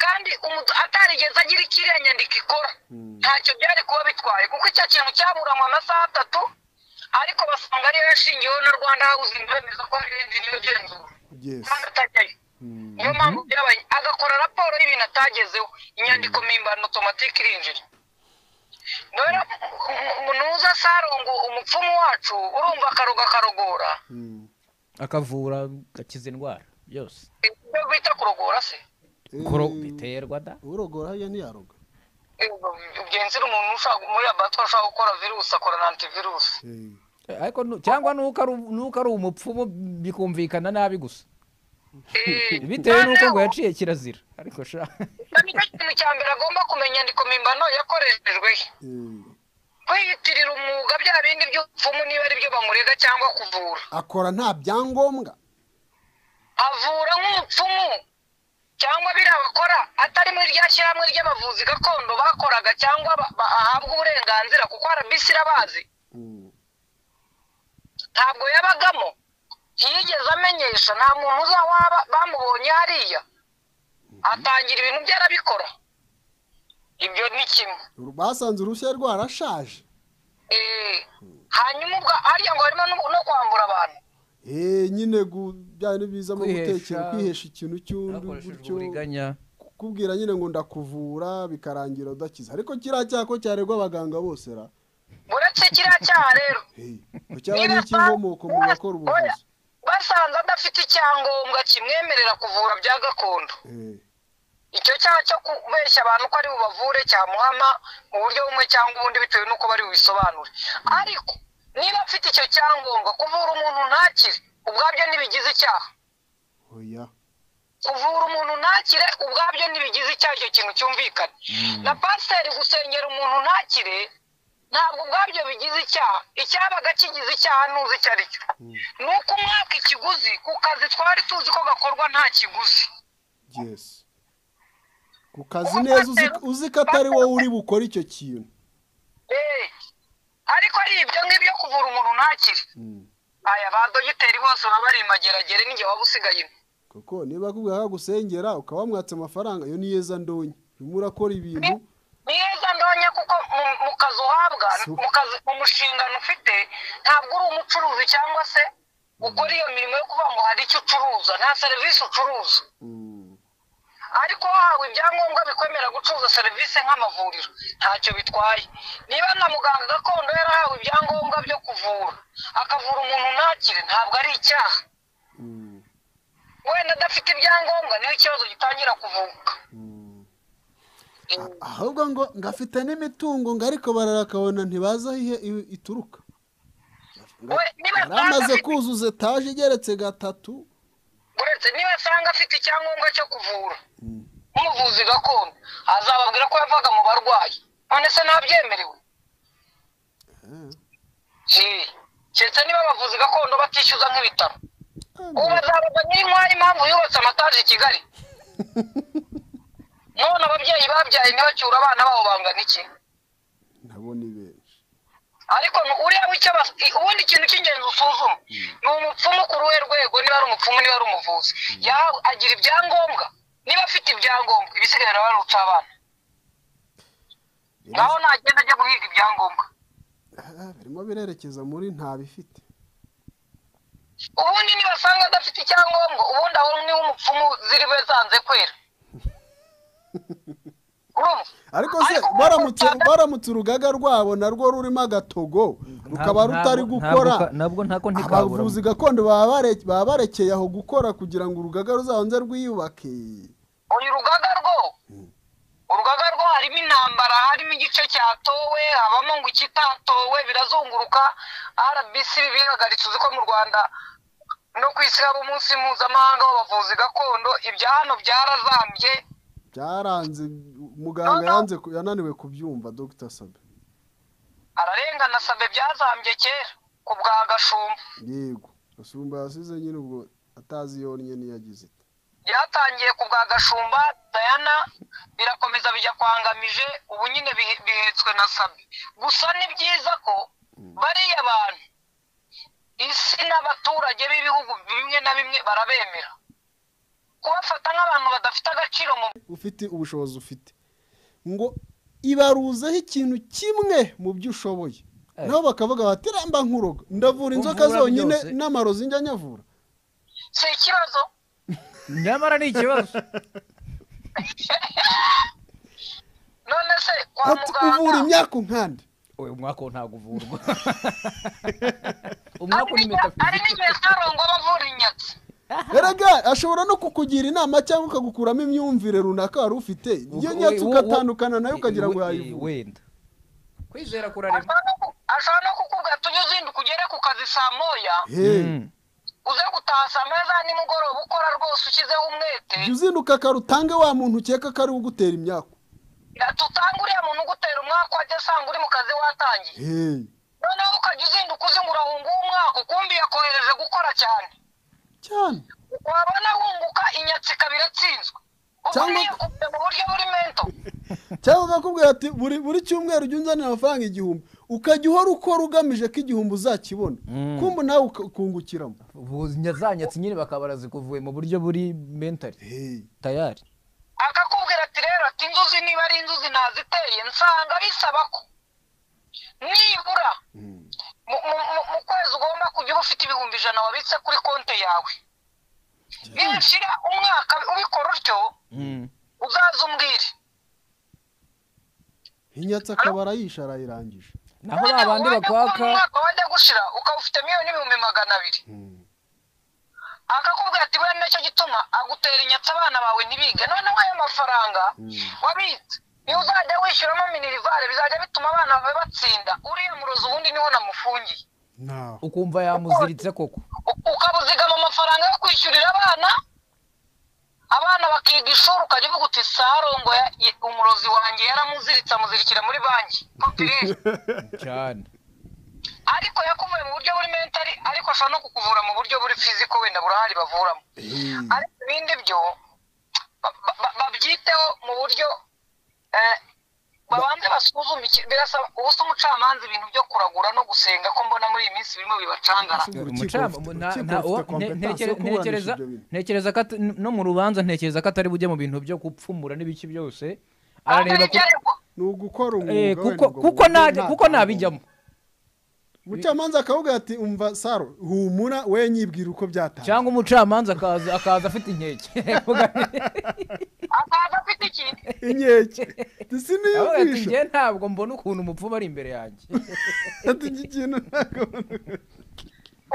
D: kandi umudu- atarigeze agira icyo iriya nyandiko ikora
A: mm.
D: ntacyo byari kuba bitwaye kuko icyo kintu cyaburanywe amasaha atatu ariko basanga ariyo yashingiweho na rwanda hawuzingi bemeza ko hari indi niyo genzura
A: Yes.
D: kandi atajyayo
A: Mm.
D: niyo mpamvu byabaye agakora raporo y'ibintu atagezeho inyandiko mpimbano otomatike irinjira rero munuza sarongo umupfumu wacu urumva akarogo akarogora
A: Mm.
C: akavura gakiza indwara yose
D: ibyo bita kurogora se
C: kuro
A: Eh,
C: biterwa da
A: urogora hariya ntiyaroga
D: ugenzira umuntu ushaka muri laboratoire ushaka gukora virusi akorana antivirusi
A: Eh,
C: ariko nu- cyangwa nuko ari nuko ari umupfumu bikumvikana nabi gusa
D: Eh,
C: bitewe n'uko ngo
D: noneho-
C: yaciye kirazira ariko sha
D: Icyo nicyo kintu cya mbere agomba kumenya inyandiko mpimbano yakoreshejwe he.
A: eh.
D: kwiyitirira umwuga bya bindi by'ubupfumu niba ari byo bamurega cyangwa kuvura
A: akora nta byangombwa
D: avura nk'umupfumu cyangwa biriya bakora atari muri rya shyirahamwe ry'abavuzi gakondo bakoraga cyangwa ba- ba- ahabwa uburenganzira kuko RBC irabazi
A: Mm.
D: ntabwo yabagamo ntiyigeze amenyesha nta muntu uza waba bamubonye hariya atangira ibintu bye arabikora ibyo ni kimwe
A: basanze uruhushya rwarashaje
D: Eh, hanyuma ubwo hariya ngo harimo no- no kwambura abantu
A: Eh, nyine gu- byari bizamo
C: Kwihesha-
A: gutekera kwihesha ikintu cy'undi
C: hakoreshejwe
A: gutyo
C: uburiganya
A: kukubwira nyine ngo ndakuvura bikarangira udakiza ariko kiriya cyaha ko cyaregwa abaganga bose ra
D: uretse kiriya cyaha rero
A: Eh, ko cyaba n'icy'inkomoko mu bakora ubuvuzi
D: basanze adafite icyangombwa kimwemerera kuvura bya gakondo
A: Eh,
D: icyo cyaha cyo kubeshya abantu ko ari bubavure cyamuhama mu buryo bumwe cyangwa ubundi bitewe n'uko bari bubisobanure ariko niba afite icyo cyangombwa kuvura umuntu ntakire ubwabyo ntibigize icyaha
A: oya
D: kuvura umuntu ntakire ubwabyo ntibigize icyaha icyo kintu cyumvikana na pasiteri gusengera umuntu ntakire ntabwo ubwabyo bigize icyaha icyabaga kigize icyaha ntuzi icyo ari cyo ni uko umwaka ikiguzi ku kazi twari tuzi ko gakorwa nta kiguzi
A: yesi ku kazi neza uzi- uzi ko atari wowe uri bukore icyo kintu
D: Eh, kuvura umuntu ntakire aya ba dogiteri bose baba bari imageragere n'inge waba usigayemo
A: kuko niba akubwira akagusengera ukaba wamwatse amafaranga iyo ni yeza ndonye urimo urakora ibintu
D: ni heza ndonye kuko mu- mu kazi uhabwa
A: Si-
D: mu kazi mu mushingano ufite ntabwo uri umucuruzi cyangwa se ukora iyo mirimo yo kuvuga ngo hari icyo ucuruza nta serivisi ucuruza
A: Mm.
D: ariko wahawe ibyangombwa bikwemera gucuruza serivisi nk'amavuriro ntacyo bitwaye niba na muganga gakondo yarahawe ibyangombwa byo kuvura akavura umuntu ntakire ntabwo ari icyaha
A: Mm.
D: wenda adafite ibyangombwa niho ikibazo gitangira kuvuka
A: Mm. A- ahubwo ngo ngafite n'imitungo ngo ariko bararakabona ntibazi aho ihe- i- ituruka
D: we niba asanga
A: yaramaze
D: afite
A: kuzuza etaje igeretse gatatu
D: uretse niba asanga afite icyangombwa cyo kuvura
A: Mm.
D: nk'umuvuzi gakondo azababwira ko yavaga mu barwayi none se ntabyemerewe
A: Eh.
D: Eh, keretse niba abavuzi gakondo batishyuza nk'ibitaro ubu
A: Ah,
D: bazabaza nyirinkwayi impamvu yubatse amataje i kigali none ababyeyi babyaye ntibacyure abana babo bangana iki
A: nabo ni benshi
D: ariko nu- uriya w'icyo bas- ubundi ikintu cy'ingenzi usuzuma ni umupfumu ku ruhe rwego niba ari umupfumu niba ari umuvuzi yahawe agira ibyangombwa niba afite ibyangombwa ibisigaye barabarutsa abana naho nagenda ajya guhiga ibyangombwa
A: Ah, birimo birerekeza muri nta bifite
D: ubundi nibasanga adafite icyangombwa ubundi aho niwe umupfumu ziriwe zanze kwera urumva
A: ariko se baramutse baramutse urugaga rwabo narwo rurimo agatogo rukaba rutari gukora
C: nabwo ntako
A: abavuzi gakondo baba bare- baba barekeye aho gukora kugira ngo urugaga ruzabanze rwiyubake
D: uyu rugaga rwo urugaga rwo harimo intambara harimo igice cyatowe habamo ngo ikitatowe birazunguruka rbc bihagaritse uzi ko mu rwanda no ku isi haba umunsi mpuzamahanga w'abavuzi gakondo ibya hano byarazambye
A: byaranze muganga
D: No, no.
A: yanze ku- yananiwe kubyumva dr sabe
D: ararengana sabe byazambye kera ku bwa gashumba
A: yego gasumba yasize nyine ubwo atazi yonnye niyo agize ite
D: byatangiye ku bwa gashumba dayana birakomeza bijya kwa ngamije ubu nyine bihe- bihetswe na sabi gusa ni byiza ko bariya bantu isi n'abaturage b'ibihugu bimwe na bimwe barabemera kubafata nk'abantu badafite agaciro mu
A: ufite ubushobozi ufite ngo ibaruzeho ikintu kimwe mu byo ushoboye
C: Eh.
A: nabo bakavuga bati ramba nkuroga ndavura inzoka
C: Uvura
A: zonyine
C: byose."
A: n'amarozi njya nyavura
D: si ikibazo
C: nyamara ni ikibazo
D: none se kwa
A: ati uvura
D: muganga
A: imyaka unkande
C: uyu mwaka wo ntabwo uvurwa
D: hari
C: umwaka ni
D: n'igihe- hari
C: metafiziki
D: n'igihe sarongo bavura inyatsi
A: erega ashobora no kukugira inama cyangwa akagukuramo imyumvire runaka wari ufite iyo nyatsi
C: We- we-
A: ugatandukana nayo
C: we-
A: ukagira ngo
C: we-
A: yayivure
C: wenda kwizera kurarema
D: Ashobora no ku- ashobora no kukubwira tujye uzinduka ugere ku kazi saa moya
A: Hey,
C: Mm.
D: uze gutaha saa moya za nimugoroba ukora rwose ushyizeho umwete
A: jya uzinduka akarutange wa muntu ukeka ko ari ugutera imyaka
D: tutanga uriya muntu ugutera umwaka wajya asanga uri mu kazi watangiye
A: Hey,
D: noneho ukajya uzinduka uzi ngo urahunga umwaka ukumbi yakohereje gukora cyane
A: cyane
D: wabona wunguka inyatsi ikaba iratsinzwe ubu
A: Cyangwa-
D: niyakubye mu buryo buri mento
A: cyangwa bakakubwira ati buri buri cyumweru ujya unzanira amafaranga igihumbi ukajya uhora ukora ugamije ko igihumbi uzakibona
C: Mm.
A: kumbe nawe ukungukiramo
C: Ubu nya- za nyatsi nyine bakaba barazikuvuye mu buryo buri mentali
A: Hey,
C: tayari
D: akakubwira ati rero ati inzuzi niba ari inzuzi naziteye nsanga bisaba ko nibura
A: mm,
D: mu, mu, mu, mu kwezi ugomba kujya uba ufite ibihumbi ijana wabitse kuri konti yawe nishira umwaka ubikora utyo uzaze umbwire
A: inyatsi akaba arayishe arayirangije
C: naho ba bandi
D: Wajya kubona
C: bakwaka
D: umwaka wajya gushira ukaba ufite miliyoni n'ibihumbi magana abiri
A: Mm.
D: akakubwira ati buriya nacyo gituma agutera inyatsi abana bawe ntibige noneho ayo mafaranga wabitse niyo uzajya wishyuramo minirivare bizajya bituma abana bawe batsinda uriya murozi ubundi niho namufungiye
A: nawe
C: ukumva yamuziritse koko
D: U- ukabuzigama amafaranga yo kwishyurira abana abana bakiga ishuri ukajya uvuga uti sarongo ya- ya- umurozi wanjye yaramuziritse amuzirikira muri banki popireri
C: cyane
D: ariko yakuvuye mu buryo buri mentali ariko ashobora no kukuvura mu buryo buri fiziko wenda burahari bavuramo ariko ibindi byo ba- ba- ba- babyiteho mu buryo eh, babanze basuzume iki- birasaba ubu se umucamanza ibintu byo kuragura no gusenga ko mbona muri iyi minsi birimo bibacangara
A: urukiko
C: Umucamanza-
A: rufite- urukiko rufite
C: nta- nta- uwa- nte-
A: competence yo
C: ntekere-
A: kuburanisha
C: ntekereza
A: ibyo bintu.
C: ntekereza ko at- no mu rubanza ntekereza ko atari bujye mu bintu byo gupfumura n'ibiki byose
D: Ahubwo
C: arareba ku-
D: n'ibyaregwa
A: ni ugukora
C: Eh,
A: umwuga
C: kuko
A: wenda
C: kuko
A: ngo
C: nta-
A: nta-
C: kuko ntabijyamo
A: umucamanza akavuga ati umva saro humura we nyibwira uko byatangiye
C: cyangwa umucamanza akaza akaza afite inkeke
D: akaza afite iki
A: inkeke isi niyo
C: Avuga ati
A: mwisho
C: njye ntabwo mbona ukuntu umupfumu ari imbere yanjye
A: ati iki kintu ntabwo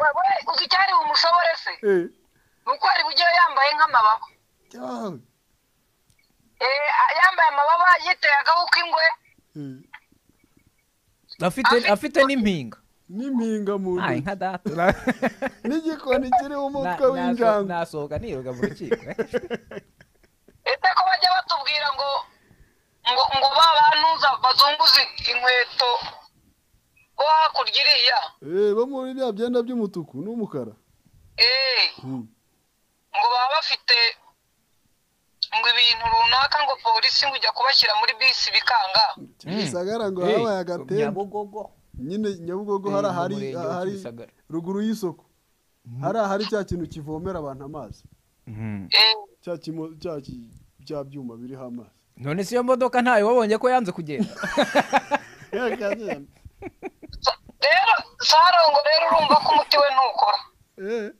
D: wewe uzi icyari bumushobore se
A: Eh,
D: ni uko hari bujye yambaye nk'amababa
A: yawe.
D: Eh, yambaye amababa yiteye agahu k'ingwe
A: Eh,
C: afite
D: Afite-
C: afite n'impinga
A: n'impinga mu
C: Ay,
A: ntoki
C: nka data Na-
A: n'igikoni kiriho umutwe
C: na- naso-
A: w'injangwe
C: nasohoka niruka mu rukiko
D: ese ko bajya batubwira ngo ngo ngo ba bantuza bazunguze inkweto bo hakurya iriya
A: Eh, bo muri bya byenda by'umutuku n'umukara
D: Eh,
A: Hmm.
D: ngo baba bafite ngo ibintu runaka ngo polisi ngo ijya kubashyira muri bisi bikanga
A: kimisagara ngo
C: Eh,
A: habaye agatembo
C: Nyabugogo
A: nyine nyabugogo
C: Eh,
A: hari
C: mu
A: ahari
C: murenge wa
A: ahari
C: Kimisagara.
A: ruguru y'isoko hari ahari cya kintu kivomera abantu amazi
D: Eh,
A: cya kimo- cya ki- cya byuma biriho amazi
C: none si iyo modoka ntayo wabonye ko yanze kugenda
D: sa- rero sarongo rero urumva ko umuti we ntukora
A: Eh,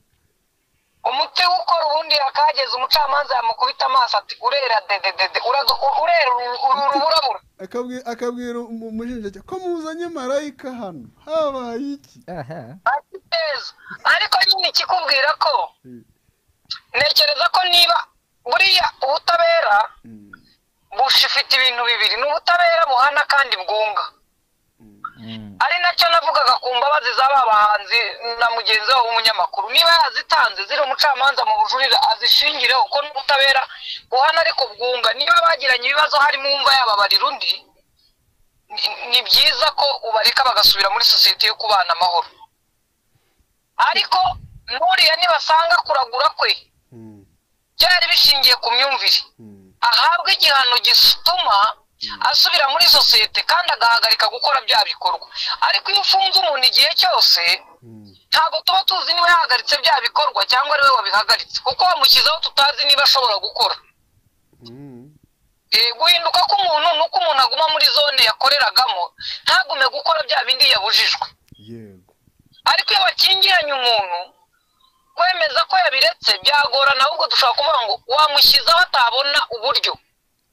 D: umuti we ukora ubundi yakageze umucamanza yamukubita amaso ati urera dededede urazo- u- urera uru- uru urabura
A: akabwi- akabwira umu- umushinjacyaha ko muzanye marayika hano habaye iki
C: aha
D: ati neza ariko nyine ikikubwira ko
A: Mm.
D: ntekereza ko niba buriya ubutabera bushifite ibintu bibiri ni ubutabera buhana kandi bwunga ari nacyo navugaga ku mbabazi z'aba bahanzi na mugenzi wabo w'umunyamakuru niba yazitanze ziri umucamanza mu bujurire azishingireho ko n'ubutabera buhana ariko bwunga niba bagiranye ibibazo harimo uwumva yababarira undi ni- ni byiza ko ubareka bagasubira muri sosiyete yo kubana amahoro ariko nuriya nibasanga kuragura kwe
A: Hmm,
D: byari bishingiye ku myumvire
A: hmm,
D: ahabwa igihano gituma asubira muri sosiyete kandi agahagarika gukora bya bikorwa ariko iyo ufunze umuntu igihe cyose
A: hmm.
D: ntabwo tuba tuzi niba yahagaritse bya bikorwa cyangwa ari we wabihagaritse kuko wamushyizeho tutazi niba ashobora gukora
A: Hmm.
D: Eh, guhinduka k'umuntu ni uko umuntu aguma muri zone yakoreragamo ntagume gukora bya bindi yabujijwe
A: yego
D: ariko iyo bakingiranye umuntu kwemeza ko yabiretse byagorana ahubwo dushobora kuvuga ngo wamushyizeho atabona uburyo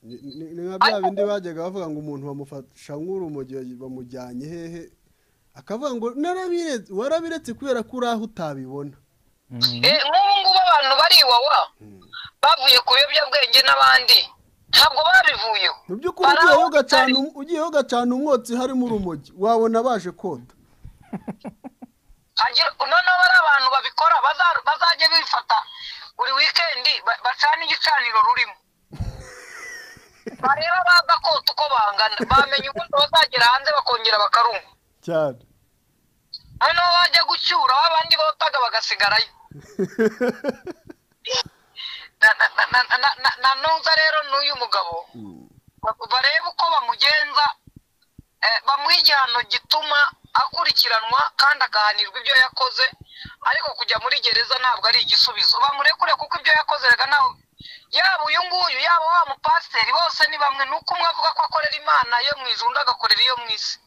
A: ni ni- ni nka bya bindi bajyaga bavuga ngo umuntu bamufasha nk'urumogi bamujyanye hehe akavuga ngo narabiretse warabiretse kubera ko uri aho utabibona
D: Eh, nk'ubu ngubu abantu bari iwawa bavuye ku biyobyabwenge n'abandi ntabwo babivuyeho
A: mu by'ukuri ugiyeho
D: Baraho
A: ugacana
D: batari.
A: um- ugiyeho ugacana umwotsi harimo urumogi wabona baje koda
D: Hagira- noneho bari abantu babikora baza- bazajye bifata buri wikendi ba- bacane igicaniro rurimo bareba baza kota uko bangana bamenya ubundi bazagera hanze bakongera bakarumva
A: cyane
D: noneho bajya gucyura aho abandi botaga bagasigarayo na- na- na- na- na- na- na ntuza rero n'uyu mugabo ba- barebe uko bamugenza eh, bamuha igihano gituma akurikiranwa kandi agahanirwa ibyo yakoze ariko kujya muri gereza ntabwo ari igisubizo bamurekure kuko ibyo yakozeraga ntawe yaba uyu nguyu yaba wa mupasiteri bose ni bamwe ni uko umwe avuga ko akorera imana yo mu ijuru undi agakorera iyo mu isi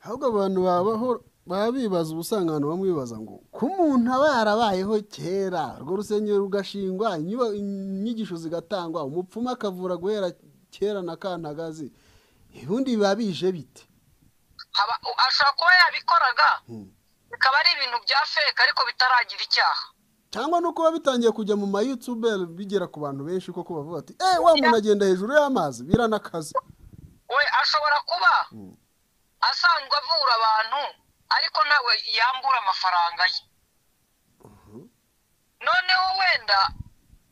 A: ahubwo abantu babaho baba bibaza ubusanga abantu bamwe bibaza ngo ko umuntu aba yarabayeho kera urwo rusengero rugashingwa inyuba- inyigisho zigatangwa umupfumu akavura guhera kera na kantagazi ubundi biba bije bite
D: Aba- ashobora kuba yabikoraga
A: Hmm.
D: bikaba ari ibintu bya feke ariko bitaragira icyaha
A: cyangwa no kuba bitangiye kujya mu mayutuberi bigera ku bantu benshi koko bavuga bati eee wa muntu agenda hejuru y'amazi biranakaza
D: we ashobora kuba asanzwe avura abantu ariko nawe yambura amafaranga ye noneho wenda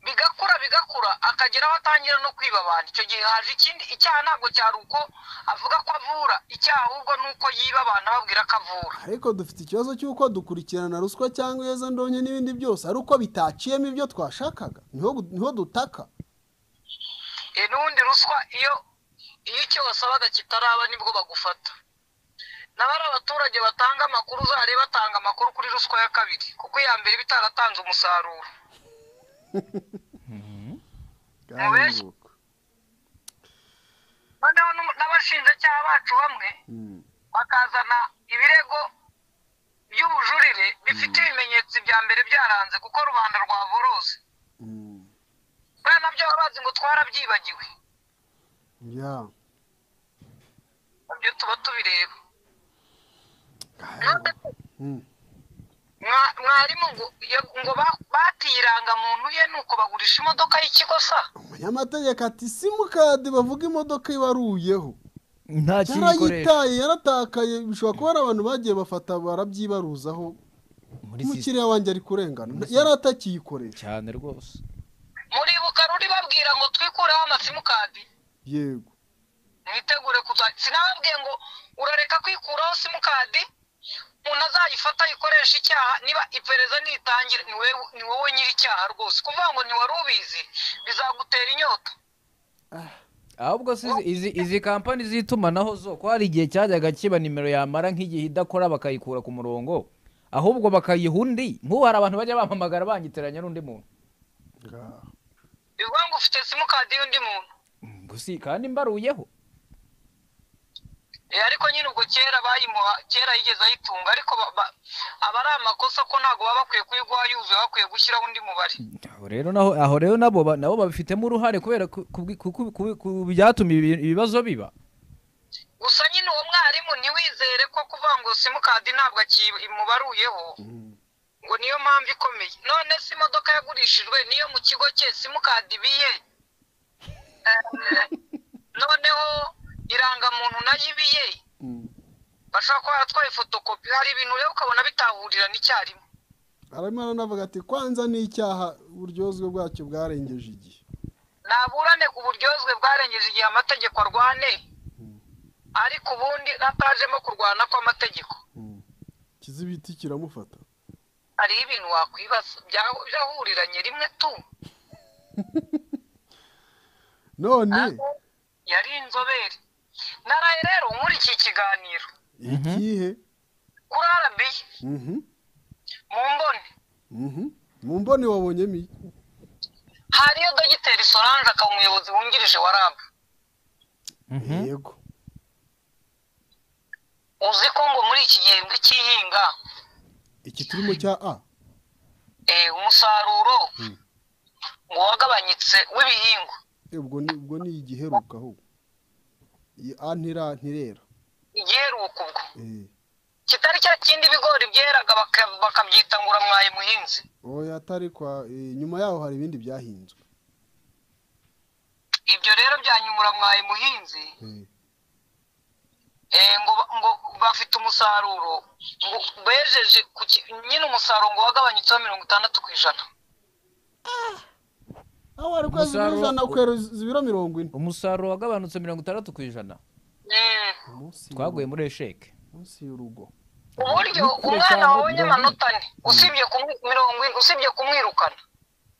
D: bigakura bigakura akagera aho atangira no kwiba abantu icyo gihe haje ikindi icyaha ntabwo cyari uko avuga ko avura icyaha ahubwo ni uko yiba abantu ababwira ko avura
A: ariko dufite ikibazo cy'uko dukurikirana ruswa cyangwa iyezandonke n'ibindi byose ari uko bitaciyemo ibyo twashakaga niho niho dutaka
D: Eh, n'ubundi ruswa iyo iyo icyo wasabaga kitaraba nibwo bagufata naho ari abaturage batanga amakuru uzarebe batanga amakuru kuri ruswa ya kabiri kuko iya mbere iba itaratanze umusaruro
A: Karinguka.
D: noneho n'umu- n'abashinjacyaha bacu bamwe
A: Mm.
D: bakazana ibirego by'ubujurire bifite ibimenyetso bya mbere byaranze kuko rubanda rwaborose
A: Mm.
D: buriya nabyo baba bazi ngo twarabyibagiwe
A: Yeah.
D: nabyo tuba tubireba
A: Karinguka. Mm.
D: Mwa- mwarimu ngo ya- ngo ba- batiranga muntu ye nuko bagurisha imodoka y'ikigo sa
A: umunyamategeko ati simukadi bavuga imodoka ibaruyeho
C: nta kintu ikoresha
A: yarayitaye yaratakaye bishobora kuba ari abantu bagiye bafata barabyibaruzaho
C: muri sisiteme
A: umukiriya wanjye ari kurengana yari atakiyikoresha
C: cyane rwose
D: muribuka ruri babwira ngo twikureho amasimukadi
A: yego
D: mwitegure kuza sinababwiye ngo urareka kwikuraho simukadi umuntu azayifata ayikoresha icyaha niba iperereza nitangira ni wewe- ni wowe nyiri icyaha rwose kuvuga ngo ntiwari ubizi bizagutera inyota
C: ahubwo si izi- izi izi kampani z'itumanaho zo ko hari igihe cyajyaga kiba nimero yamara nk'igihe idakora bakayikura ku murongo ahubwo bakayiha undi nk'ubu hari abantu bajya bampamagara banyitiranya n'undi muntu
A: Ngaho.
D: bivuga ngo ufite simukadi y'undi muntu
C: gusi kandi mbaruyeho
D: Eh, ariko nyine ubwo kera bayimuha kera yigeze ayitunga ariko ba- ba- aba ari amakosa ko ntabwo baba bakwiye kuyiguha yuzuye bakwiye gushyiraho undi mubare
C: aho rero naho aho rero nabo ba- nabo babifitemo uruhare kubera ku- ku- ku- ku- ku byatuma ibi- ibibazo biba
D: gusa nyine uwo mwarimu ntiwizere ko kuvuga ngo simukadi ntabwo akimubaruyeho ngo niyo mpamvu ikomeye none se imodoka yagurishijwe niyo mu kigo cye simukadi ibiye Eh, noneho irangamuntu nayo ibiye
A: Mm.
D: bashobora kuba baratwaye fotokopi hari ibintu rero ukabona bitahurira n'icyarimwe
A: arimo aranavuga ati kwanza ni icyaha uburyozwe bwacyo bwarengeje igihe
D: naburane ku buryozwe bwarengeje igihe amategeko arwane ariko ubundi hatajemo kurwana kw'amategeko
A: Mm. kizibiti kiramufata
D: hariho ibintu wakwibaza bya- byahuriranye rimwe tu
A: none
D: Ariko yari inzobere naraye rero muri iki kiganiro
A: ikihe
D: kuri arabi
A: Mhm.
D: mu mboni
A: Mhm. mu mboni wabonyemo iki
D: hariyo dogiteri solange akaba umuyobozi wungirije wa rabu
A: yego
D: uzi ko ngo muri iki gihembwe cy'ihinga
A: iki turimo cya a
D: eh, umusaruro ngo wagabanyitse w'ibihingwa
A: Eh, ubwo ni ubwo ni igiheruka ahubwo iyi a ntira ntirera
D: igiheruka ubwo
A: Eh.
D: kitari cya kindi ibigori byeraga baka- bakabyita ngura mwaye muhinzi
A: oya atari kwa eh, nyuma yaho hari ibindi byahinzwe
D: ibyo rero byanyumura mwaye muhinzi
A: Eh.
D: eh, ngo ba- ngo bafite umusaruro ngo bejeje ku ki- nyine umusaruro ngo wagabanyutseho mirongo itandatu ku ijana
A: aho wari kwezi
C: Umusaruro-
A: ijana ukereza ibiro mirongo ine
C: umusaruro wagabanutse mirongo itandatu ku ijana
D: Mm.
A: Munsi
C: twaguye muri esheke
A: y'urugo- munsi y'urugo
D: uburyo
A: Kure
D: umwana
A: cyane,
D: wabonye
A: mirongo
D: amanota ane usibye kumwi- mirongo ine usibye kumwirukana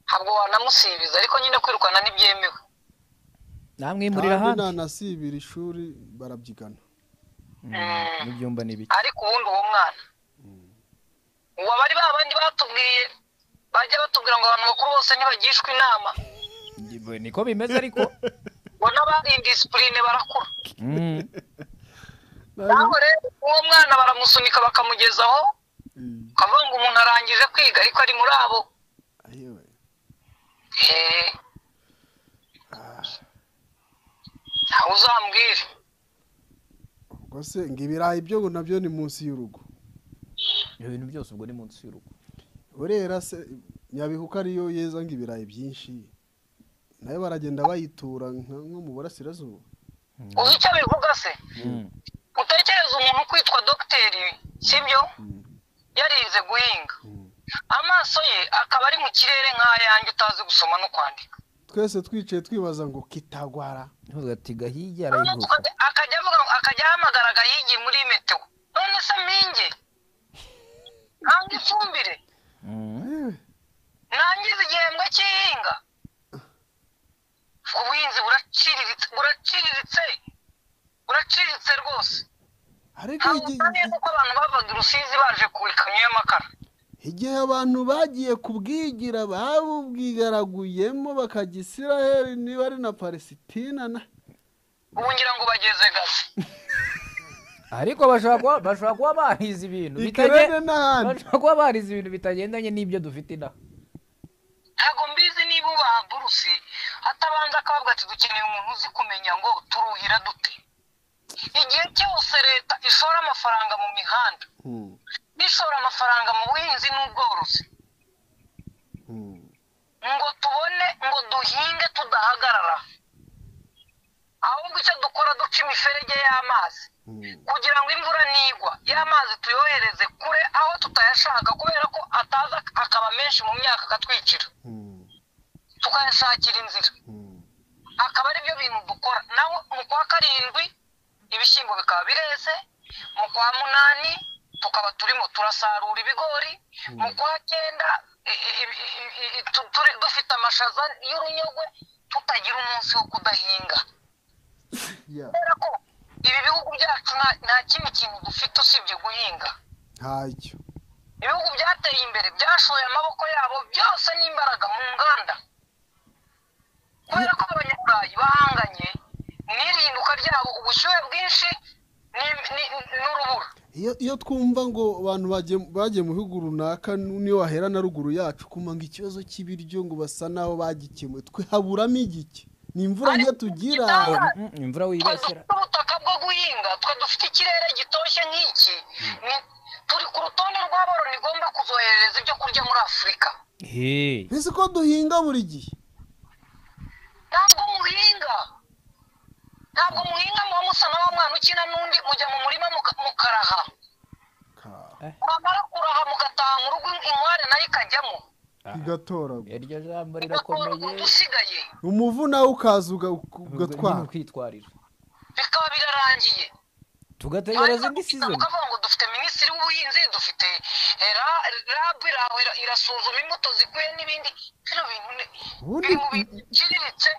D: ntabwo wanamusibiza ariko nyine kwirukana ntibyemewe
C: namwimurira
A: kandi
C: ahandi
A: nanasibira ishuri barabyigana
C: Mm, n'ibyumba n'ibiki
D: ariko ubundi uwo mwana ubu abari ba bandi batubwiye bajya batubwira ngo abantu bakuru bose ntibagishwa inama
C: Ndi- niko bimeze ariko
D: ngo n'abari indisipurine barakura
C: Mm.
D: naho rero uwo mwana baramusunika bakamugezaho
A: Mm.
D: ukavuga ngo umuntu arangije kwiga ariko ari muri abo
A: Ayewe.
D: Eh. ntawe uzambwire
A: ubwo se ngo ibirayi byo ngo nabyo ni munsi y'urugo
C: ibyo bintu byose ubwo ni munsi y'urugo
A: urera se nyabihuka ariyo yeza ngo ibirayi byinshi nayo baragenda bayitura nka- nko mu burasirazuba
D: uzi icyo bivuga se
C: Mm.
D: utekereza umuntu kwitwa dogiteri sibyo
A: Mm.
D: yarize guhinga
A: Mm.
D: amaso ye akaba ari mu kirere nk'ayanjye utazi gusoma no kwandika
A: twese twicaye twibaza ngo kitagwara
C: ntuvuga ati gahiye
D: Noneho
C: arayiguka
D: tukajya- akajya avuga akajya ahamagara agahigi muri meteo none se mpinge ntange ifumbire
C: Mm.
A: Ayewe.
D: ntangize igihembwe cy'ihinga ubuhinzi buraciriritse buraciriritse uracitse rwose
A: ariko
D: ntabwo
A: igi-
D: usa neza uko abantu bavaga i rusizi baje ku ikamyo y'amakara
A: igihe abantu bagiye kubwigira babubwigaraguyemo bakajya isiraheli niba ari na palesitina na
D: ubu ngira ngo bageze gaze
C: ariko bashobora kuba bashobora kuba barize ibintu
A: ikerere
C: bitagendanye
A: n'ahandi
C: bashobora kuba barize ibintu bitagendanye n'ibyo dufite inaha
D: ntabwo mbizi niba uba burusi atabanza akavuga ati dukeneye umuntu uzi kumenya ngo turuhira dute igihe cyose leta ishora amafaranga mu mihanda
A: Hmm,
D: n'ishora amafaranga mu buhinzi n'ubworozi
A: hmm.
D: ngo tubone ngo duhinge tudahagarara ahubwo icyo dukora duca imiferege y'amazi
A: Mm.
D: kugira ngo imvura nigwa y'amazi tuyohereze kure aho tutayashaka kubera ko ataza akaba menshi mu myaka akatwicira
A: Hmm,
D: tukayashakira inzira
A: hmm.
D: akaba ari byo bintu dukora naho mu kwa karindwi ibishyimbo bikaba bireze mu kwa munani tukaba turimo turasarura ibigori mu kwa cyenda i- i- i- i- i- tu- turi- dufite amashaza y'urunyogwe tutagira umunsi wo kudahinga
A: Yeah.
D: kubera ko ibi bihugu byacu nta- nta kindi kintu dufite usibye guhinga
A: ntacyo
D: ibihugu byateye imbere byashoye amaboko yabo byose n'imbaraga mu nganda kubera ko abanyaburayi bahanganye n'irinduka ryabo ubushyuhe bwinshi ni- ni- n'urubura
A: iyo iyo twumva ngo abantu bagiye- bagiye mu bihugu runaka nu- niyo wahera na ruguru yacu kuma ngo ikibazo cy'ibiryo ngo basa naho bagikemuye twe haburamo igiki ni imvura nke tugira
C: imvura
D: twe
C: wibesera
D: dufite ubutaka bwo guhinga twe dufite ikirere gitoshye nk'iki ni- turi ku rutonde rw'aboro nigomba kuzohereza ibyo kurya muri afurika
C: heee
A: mbese ko duhinga buri gihe
D: ntabwo muhinga ntabwo muhinga muba musa na wa mwana ukina n'undi mujya mu murima muka- mukaraha
A: Ka-
D: mwamara kuraha mugataha mu rugo inkware nayo ikajyamo
A: igatoragura
C: iryo jambo
D: bigatora umuntu
C: rirakomeye
D: usigaye
A: umuvu nawe ukaza uga-
C: nyine
A: ugatwara
C: kwitwarira
D: bikaba birarangiye
C: tugategereza indi sizoni
D: ukavuga ngo dufite minisitiri w'ubuhinzi dufite eh, ra- rabu iraho ira- irasuzuma imbuto zikwiye n'ibindi bino bintu ni-
A: Ubundi-
D: biri mu bintu biciriritse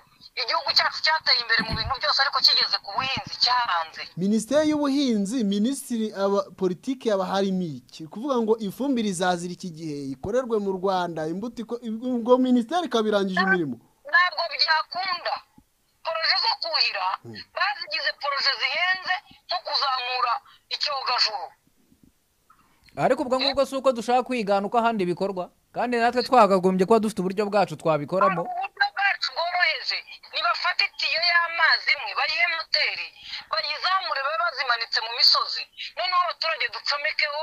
D: igihugu cyacu cyateye imbere mu bintu byose ariko kigeze ku buhinzi cyaranze
A: minisiteri y'ubuhinzi minisitiri aba politiki haba harimo iki kuvuga ngo ifumbire izazira iki gihe ikorerwe mu rwanda imbuto iko- ubwo minisiteri ikaba irangije imirimo
D: ntabwo byakunda poroje zo kuhira bazigize poroje zihenze nko kuzamura icyogajuru
C: ariko ubwo ngubwo si uko dushaka kwigana uko ahandi bikorwa kandi natwe twakagombye kuba dufite uburyo bwacu twabikoramo
D: uburyo bwacu bworoheje nibafata itiyo y'amazi imwe bayihe moteri bayizamure babe bazimanitse mu misozi noneho abaturage ducomekeho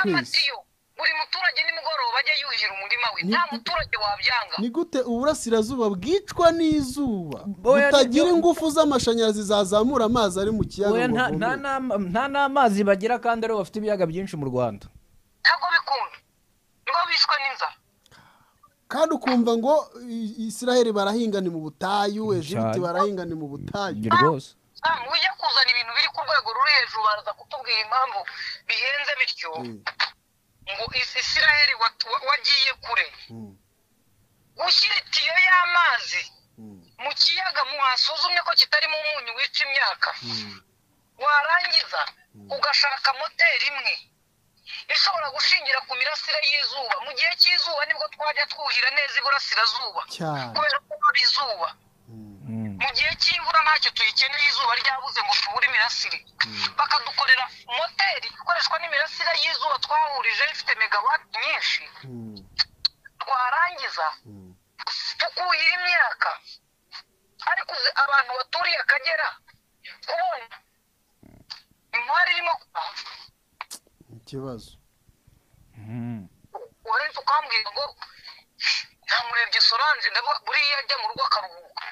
D: amatiyo buri muturage nimugoroba ajya yuhira umurima we
A: Ni-
D: nta muturage wabyanga
A: ni gute uburasirazuba bwicwa n'izuba
C: Oya,
A: butagira
C: ni-
A: ingufu z'amashanyarazi zazamura amazi ari mu kiyaga
C: Oya,
A: ngo
C: nta- nta
A: avome.
C: n'ama- nta n'amazi bagira kandi aribo bafite ibiyaga byinshi mu rwanda
D: ntabwo bikunda nibo bishwe n'inzara
A: kandi ukumva ngo i- israheli barahinga ni mu butayu ejibiti
C: Cyane.
A: barahinga ni mu butayu
C: ibyo rwose
D: Ah, mujya kuzana ibintu biri ku rwego ruri hejuru baraza kutubwira impamvu bihenze bityo
A: Mm,
D: ngo Is- isiraheli wat- wa- wagiye kure
A: mm,
D: gushyira itiyo y'amazi
A: mm,
D: mu kiyaga muhasuzumye ko kitarimo umunyu wica imyaka
A: mm.
D: warangiza ugashaka moteri imwe ishobora gushingira ku mirasire y'izuba mu gihe cy'izuba nibwo twajya twuhira neza iburasirazuba
A: cyane
D: kubera ko haba izuba
A: Mm,
C: Mm.
D: mu gihe cy'imvura ntacyo tuyikeneye izuba ryabuze ngo tubure imirasire bakadukorera moteri ikoreshwa n'imirasire y'izuba twahurije ifite megawati nyinshi
A: mm,
D: twarangiza
A: mm.
D: tukuhira imyaka ariko uzi abantu baturiye akagera kubona imari irimo kuba-
A: ikibazo
C: Mm.
D: uretse ukambwira ngo namurebye solange ndavuga buriya ajya mu rugo akaruhuka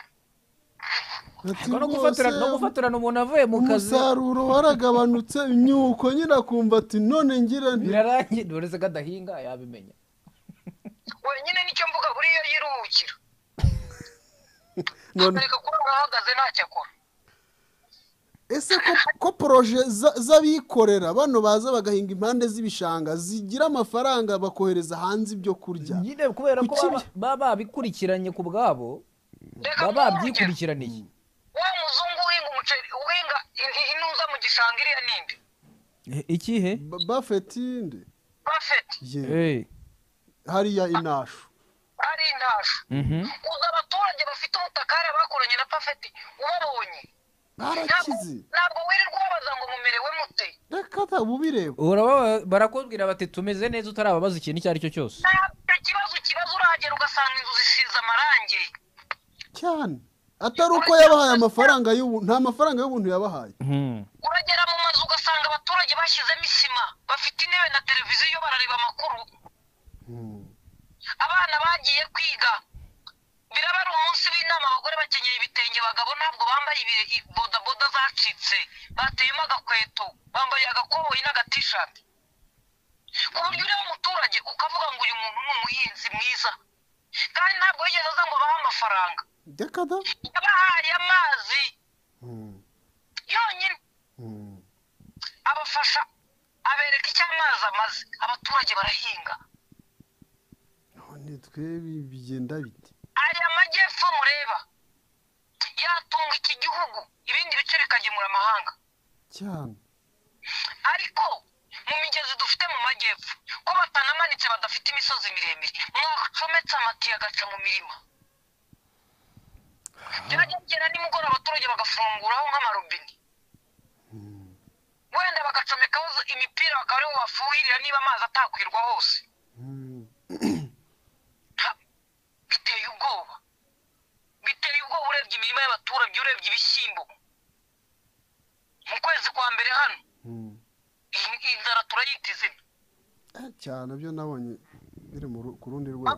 A: Ati
C: Ariko no
A: rwose
C: gufatirana no gufatirana umuntu avuye mu kazi
A: umusaruro waragabanutse imyuko nyine akumva ati none ngira nti
C: birarangiye uretse ko adahinga yabimenya
D: wenyine nicyo mvuga buriya yiruhukira
A: none
D: akareka kuba arahagaze ntacyo akora
A: ese ko, ko poroje za- z'abikorera bano baza bagahinga impande z'ibishanga zigira amafaranga bakohereza hanze ibyo kurya
C: nyine kubera ko
A: Kuki
C: baba- baba babikurikiranye ku bwabo
D: reka
C: baba
D: mvuhe urugero.
C: babyikurikiraniye
D: wa muzungu uhinga umuceri uhinga in- wasanga iriya ninde
C: ikihe
A: Ba- buffett inde
D: bafeti
A: ye hariya inashu
D: ari intashu uzi abaturage bafite ubutaka hariya bakoranye na pafeti ubabonye
A: barakize
D: ntabwo wirirwa ubabaza ngo mumerewe mute
A: reka ta ubireba
C: barakubwira bati tumeze neza utarababaza ikintu icyo ari cyo cyose
D: nta kibazo kibazo urahagera ugasanga inzu zisize amarangi
A: cyane atari uko yabahaye amafaranga y'ubuntu nta mafaranga y'ubuntu yabahaye
C: Mhm.
D: uragera mu mazu ugasanga abaturage bashyizemo isima bafite intebe na televiziyo barareba amakuru
A: Hmm.
D: abana bagiye kwiga biraba ari umunsi w'inama abagore bakenyeye ibitenge abagabo ntabwo bambaye ibi- i- bodaboda zacitse bateyemo agakweto bambaye agakoboyi n'agatishati ku buryo ureba umuturage ukavuga ngo uyu muntu ni umuhinzi mwiza kandi ntabwo yigeze aza ngo bahe amafaranga
A: reka ta
D: yabahaye amazi
A: Hmm.
D: yonyine
A: Hmm.
D: abafasha abereka icyo amazi amaze abaturage barahinga
A: none twebe bigenda bite
D: aya majyepfo mureba yatunga iki gihugu ibindi bice bikagemura amahanga
A: cyane
D: ariko mu migezi dufite mu majyepfo ko batanamanitse badafite imisozi miremire mwacometse amatiyo agaca mu mirima byagera nimugoroba abaturage bagafunguraho nk'amarobine wenda bagacomekaho imipira bakaba aribo bafuhirira niba amazi atakwirwa hose
A: Hmm.
D: Ha, biteye ubwoba biteye ubwoba urebye imirima y'abaturage urebye ibishyimbo mu kwezi kwa mbere hano
A: Hmm.
D: iyi- iyi nzara turayita izina
A: Eh, cyane byo nabonye biri mu ru- ku rundi rwego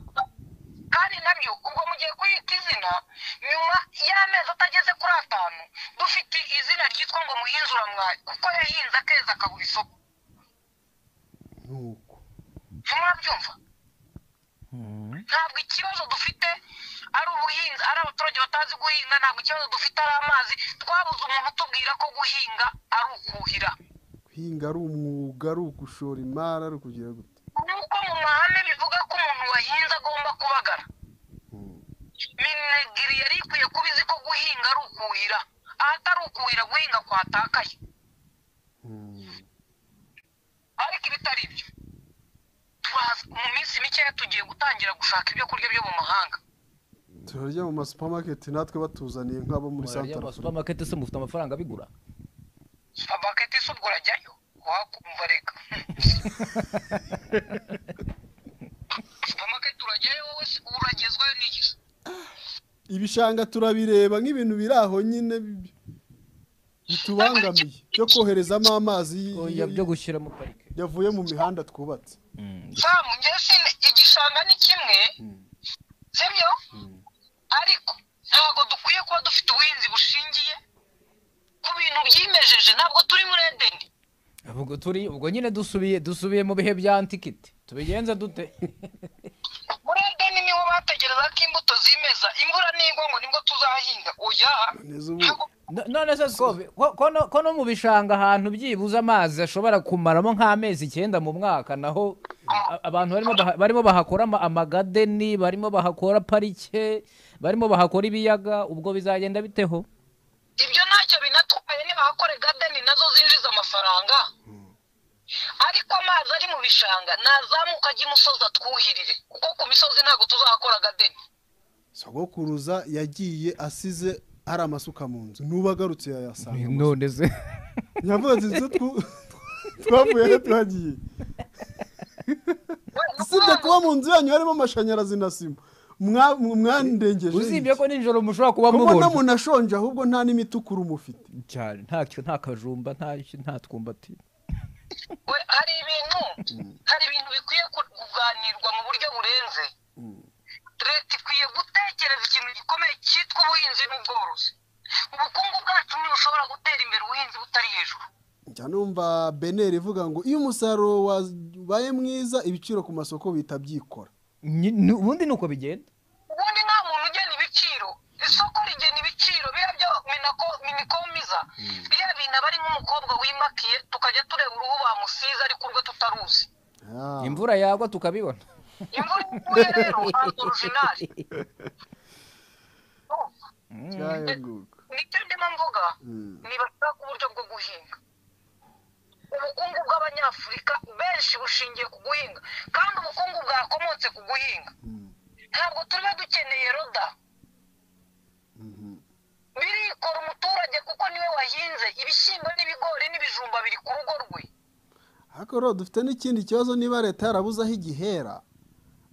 D: kandi nabyo ubwo mugiye kuyita izina nyuma y'amezi atageze kuri atanu dufite izina ryitwa ngo muhinzuramwayi kuko yahinze akeza akabura isoko
A: nuko
D: ntimurabyumva ntabwo ikibazo dufite ari ubuhinzi ari abaturage batazi guhinga ntabwo ikibazo dufite ari amazi twabuze umuntu utubwira ko guhinga ari ukuhira
A: guhinga ari umwuga ari ugushora imari ari ukugira gute
D: nuko mu mahame bivuga ko umuntu wahinze agomba kubagara
A: Hmm.
D: minegiri yari ikwiye kuba izi ko guhinga ari ukuhira ahatari ukuhira guhinga kwatakaye
A: Hmm.
D: ariko ibitari byo turaza mu minsi mikeya tugiye gutangira gushaka ibyo kurya byo mu mahanga
A: turarya mu masupamaketi natwe batuzaniye nk'abo muri
C: murarya
A: santara afurika
C: amasupamaketi se mufite amafaranga abigura
D: abaketi si ubwo urajyayo wakumva reka supermarket urajyayo wowe se uragezwayo n'igihe
A: ibishanga turabireba nk'ibintu biri aho nyine bi- bitubangamiye byo koherezamo amazi y-
C: oya byo gushyira muri parike
A: yavuye mu mihanda twubatse
D: famu njyewe sine igishanga ni kimwe sibyo ariko ntabwo dukwiye kuba dufite ubuhinzi bushingiye ku bintu byimejeje ntabwo turi muri edeni
C: ubwo turi ubwo nyine dusubiye dusubiye mu bihe bya antikiti tubigenza dute
D: muri edeni niho bategereza ko imbuto zimeza imvura nigwa ngo nibwo tuzahinga oya
A: neza ubu
D: ntabwo
C: No- none se sikobe ko- ko no- ko no mu bishanga ahantu byibuze amazi ashobora kumaramo nk'amezi icyenda mu mwaka naho a- abantu barimo baha- barimo bahakora ama- amagadeni barimo bahakora parike barimo bahakora ibiyaga ubwo bizagenda biteho
D: ibyo ntacyo binatwaye nibahakore gadeni nazo zinjiza amafaranga ariko amazi ari mu bishanga nazamuka ajya imusozi atwuhirire kuko ku misozi ntabwo tuzahakora gadeni
A: sogokuruza yagiye asize hari amasuka mu nzu n'ubu agarutse yayasanga gusa.
C: none se
A: yavuze ati inzu twu- twavuye aho tuhagiye usibye kuba mu nzu yanyu harimo amashanyarazi na sima mwa- mwandengeje
C: uzibye ko nijoro mushobora kuba
A: mubona
C: mubona
A: umuntu ashonje ahubwo nta n'imitukuru mufite
C: cyane ntacyo nta kajumba nta nta twumbati
D: we hari ibintu hari ibintu bikwiye ku- kuganirwa mu buryo burenze leta ikwiye gutekereza ikintu gikomeye cyitwa ubuhinzi n'ubworozi ubukungu bwacu ntibushobora gutera imbere ubuhinzi butari hejuru
A: njya numva beneri ivuga ngo iyo umusaruro wabaye mwiza ibiciro ku masoko bihita byikora
C: Nyi- ni- ubundi ni uko bigenda
D: ubundi nta muntu ugena ibiciro isoko rigena ibiciro biriya byo minako- minikomiza biriya bintu aba ari nk'umukobwa wimakiye tukajya tureba uruhu bamusize ariko urwe tutaruzi
A: Ah,
C: imvura yagwa tukabibona
D: imvura iguye rero ntabwo orujinari
A: cyayaguka.
D: nicyo ndimo mvuga
A: Mm.
D: ntibashaka uburyo bwo guhinga ubukungu bw'abanyafurika benshi bushingiye ku guhinga kandi ubukungu bwakomotse ku guhinga ntabwo tuba dukeneye roda birikora umuturage kuko niwe wahinze ibishyimbo n'ibigori n'ibijumba biri ku rugo rwe
A: ariko rero dufite n'ikindi kibazo niba leta yarabuze aho igihera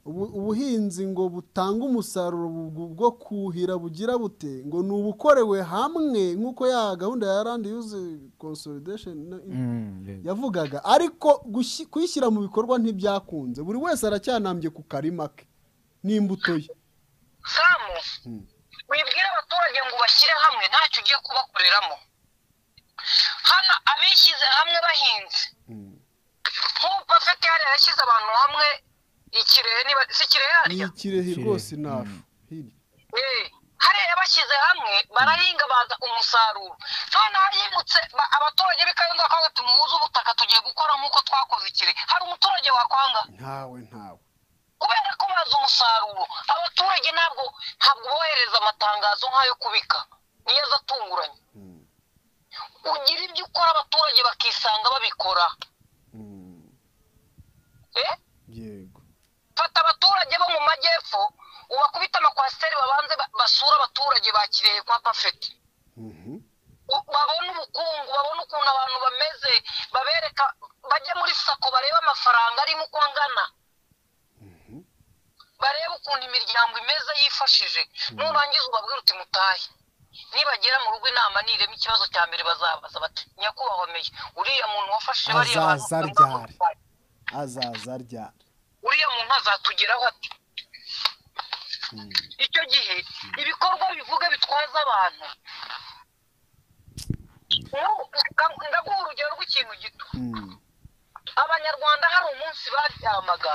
A: ubu- ubuhinzi ngo butange umusaruro bu- bwo kuhira bugira bute ngo ni ubukorewe hamwe nk'uko ya gahunda ya randi yuzi consolidation na- yavugaga ariko gushi- kuyishyira mu bikorwa ntibyakunze buri wese aracyanambye ku karima ke n'imbuto ye
D: samu wibwira abaturage ngo ubashyire hamwe ntacyo ugiye kubakoreramo hano abishyize hamwe bahinze nk'ubu pafeti hariya yashyize abantu hamwe ikirehe niba si kirehe
A: ni
D: hariya
A: ikirehe
C: Kirehe.
A: rwose inafu hirya
D: Eh, hariya yabashyize hamwe barahinga baza umusaruro none hahingutse ba- abaturage b'i kayonza bakavuga ati muhuze ubutaka tugiye gukora nk'uko twakoze ikire hari umuturage wakwanga
A: ntawe ntawe
D: kubera ko bazi umusaruro abaturage ntabwo ntabwo bohereza amatangazo nk'ayo kubika niyo aza atunguranye
A: Mm.
D: ugira ibyo ukora abaturage bakisanga babikora
A: Mm.
D: eh?
A: yego
D: fata abaturage bo mu majyepfo ubakubite amakwasiteri babanze ba- basure abaturage bakiriye kwa pafeti
A: Mhm.
D: u- babone ubukungu babone ukuntu abantu bameze babereka bajya muri sako barebe amafaranga arimo uko angana barebe ukuntu imiryango imeze yifashije nurangiza ubabwira uti mutahe nibagera mu rugo inama nirema ikibazo cya mbere bazabaza bati nyakubahwa meya uriya muntu wafashe bariya bantu
A: Azaza ryari?" azaza ryari
D: uriya muntu azatugeraho ati icyo gihe ibikorwa bivuga bitwaza abantu N'ubu, ndagu- ndaguha urugero rw'ikintu gito
A: Mm.
D: abanyarwanda hari umunsi baryamaga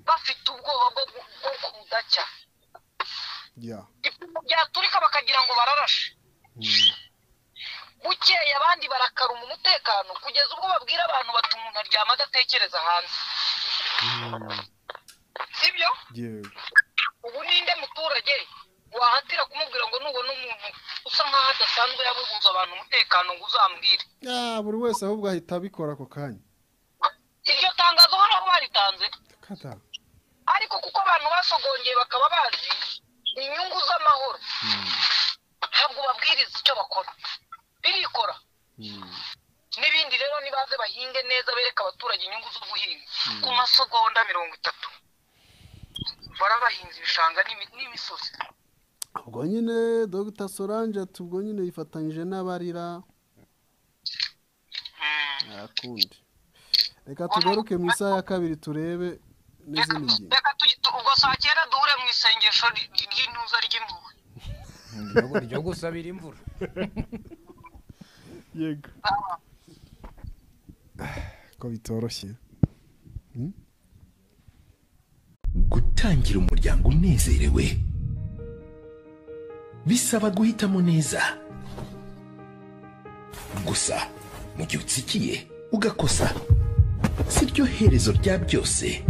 D: bafite ubwoba bwo gu- bwo kudacya
A: ya
D: ipfumu ryaturika bakagira ngo bararashe bukeye abandi barakaruma umutekano kugeza ubwo babwira abantu bati umuntu aryama adatekereza hanze sibyo
A: yego
D: ubu ninde muturage wahatira kumubwira ngo nubona umuntu usa nk'aho adasanzwe yabuzuza abantu umutekano ngo uzambwire
A: Ah, buri wese ahubwo ahita abikora ako kanya
D: iryo tangazo hari aho baritanze
A: kata
D: ariko kuko abantu basogongeye bakaba bazi inyungu z'amahoro ntabwo babwiriza icyo bakora birikora n'ibindi rero nibaze bahinge neza bereke abaturage inyungu zo guhinga ku masogonda mirongo itatu barabahinze ibishanga n'imi- n'imisozi
A: ubwo nyine dr solange ati ubwo nyine yifatanyije n'abarira
D: Mm.
A: akundi reka tugaruke mu isaha ya kabiri turebe n'izindi ngingo
D: reka tugi- tu- ubwo saa cyenda duhure mu isengesho ry- ry'intuza ry'impuhwe
C: ryo gusabira imvura
A: yego ko bitoroshye
E: gutangira umuryango unezerewe bisaba guhitamo neza gusa mu gihe utsikiye ugakosa si ryo herezo rya byose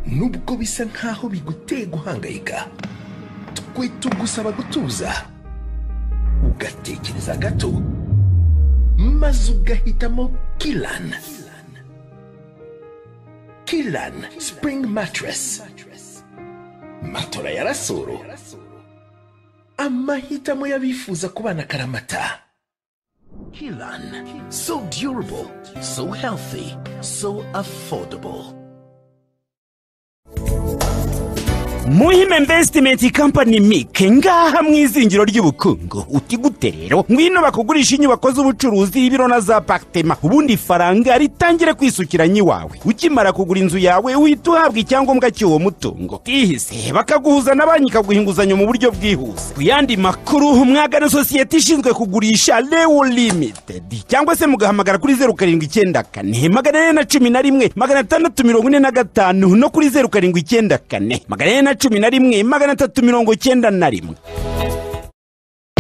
E: nubwo bisa nkaho biguteye guhangayika twe tugusaba gutuza ugatekereza gato maze ugahitamo kirana Kilan Spring Mattress. Matora ya rasoro. Amahitamo y'abifuza kubana karamata. Kilan. So durable, so healthy, so affordable.
F: muhima invesitimenti kampani mike ngaha mu izingiro ry'ubukungu uti gute rero ngwino bakugurisha inyubako z'ubucuruzi ibiro na za pakitema ubundi ifaranga ritangire kwisukira nyiwawe ukimara kugura inzu yawe uhita uhabwa icyangombwa cy'uwo mutungo bwihise bakaguhuza na banki ikaguha inguzanyo mu buryo bwihuse ku yandi makuru mwagana sosiyete ishinzwe kugurisha lewo limitedi cyangwa se mugahamagara kuri zeru karindwi icyenda kane magana ane na cumi na rimwe magana atandatu mirongo ine na gatanu no kuri zeru karindwi icyenda kane magana ane na cumi na rimwe magana atatu mirongo icyenda na rimwe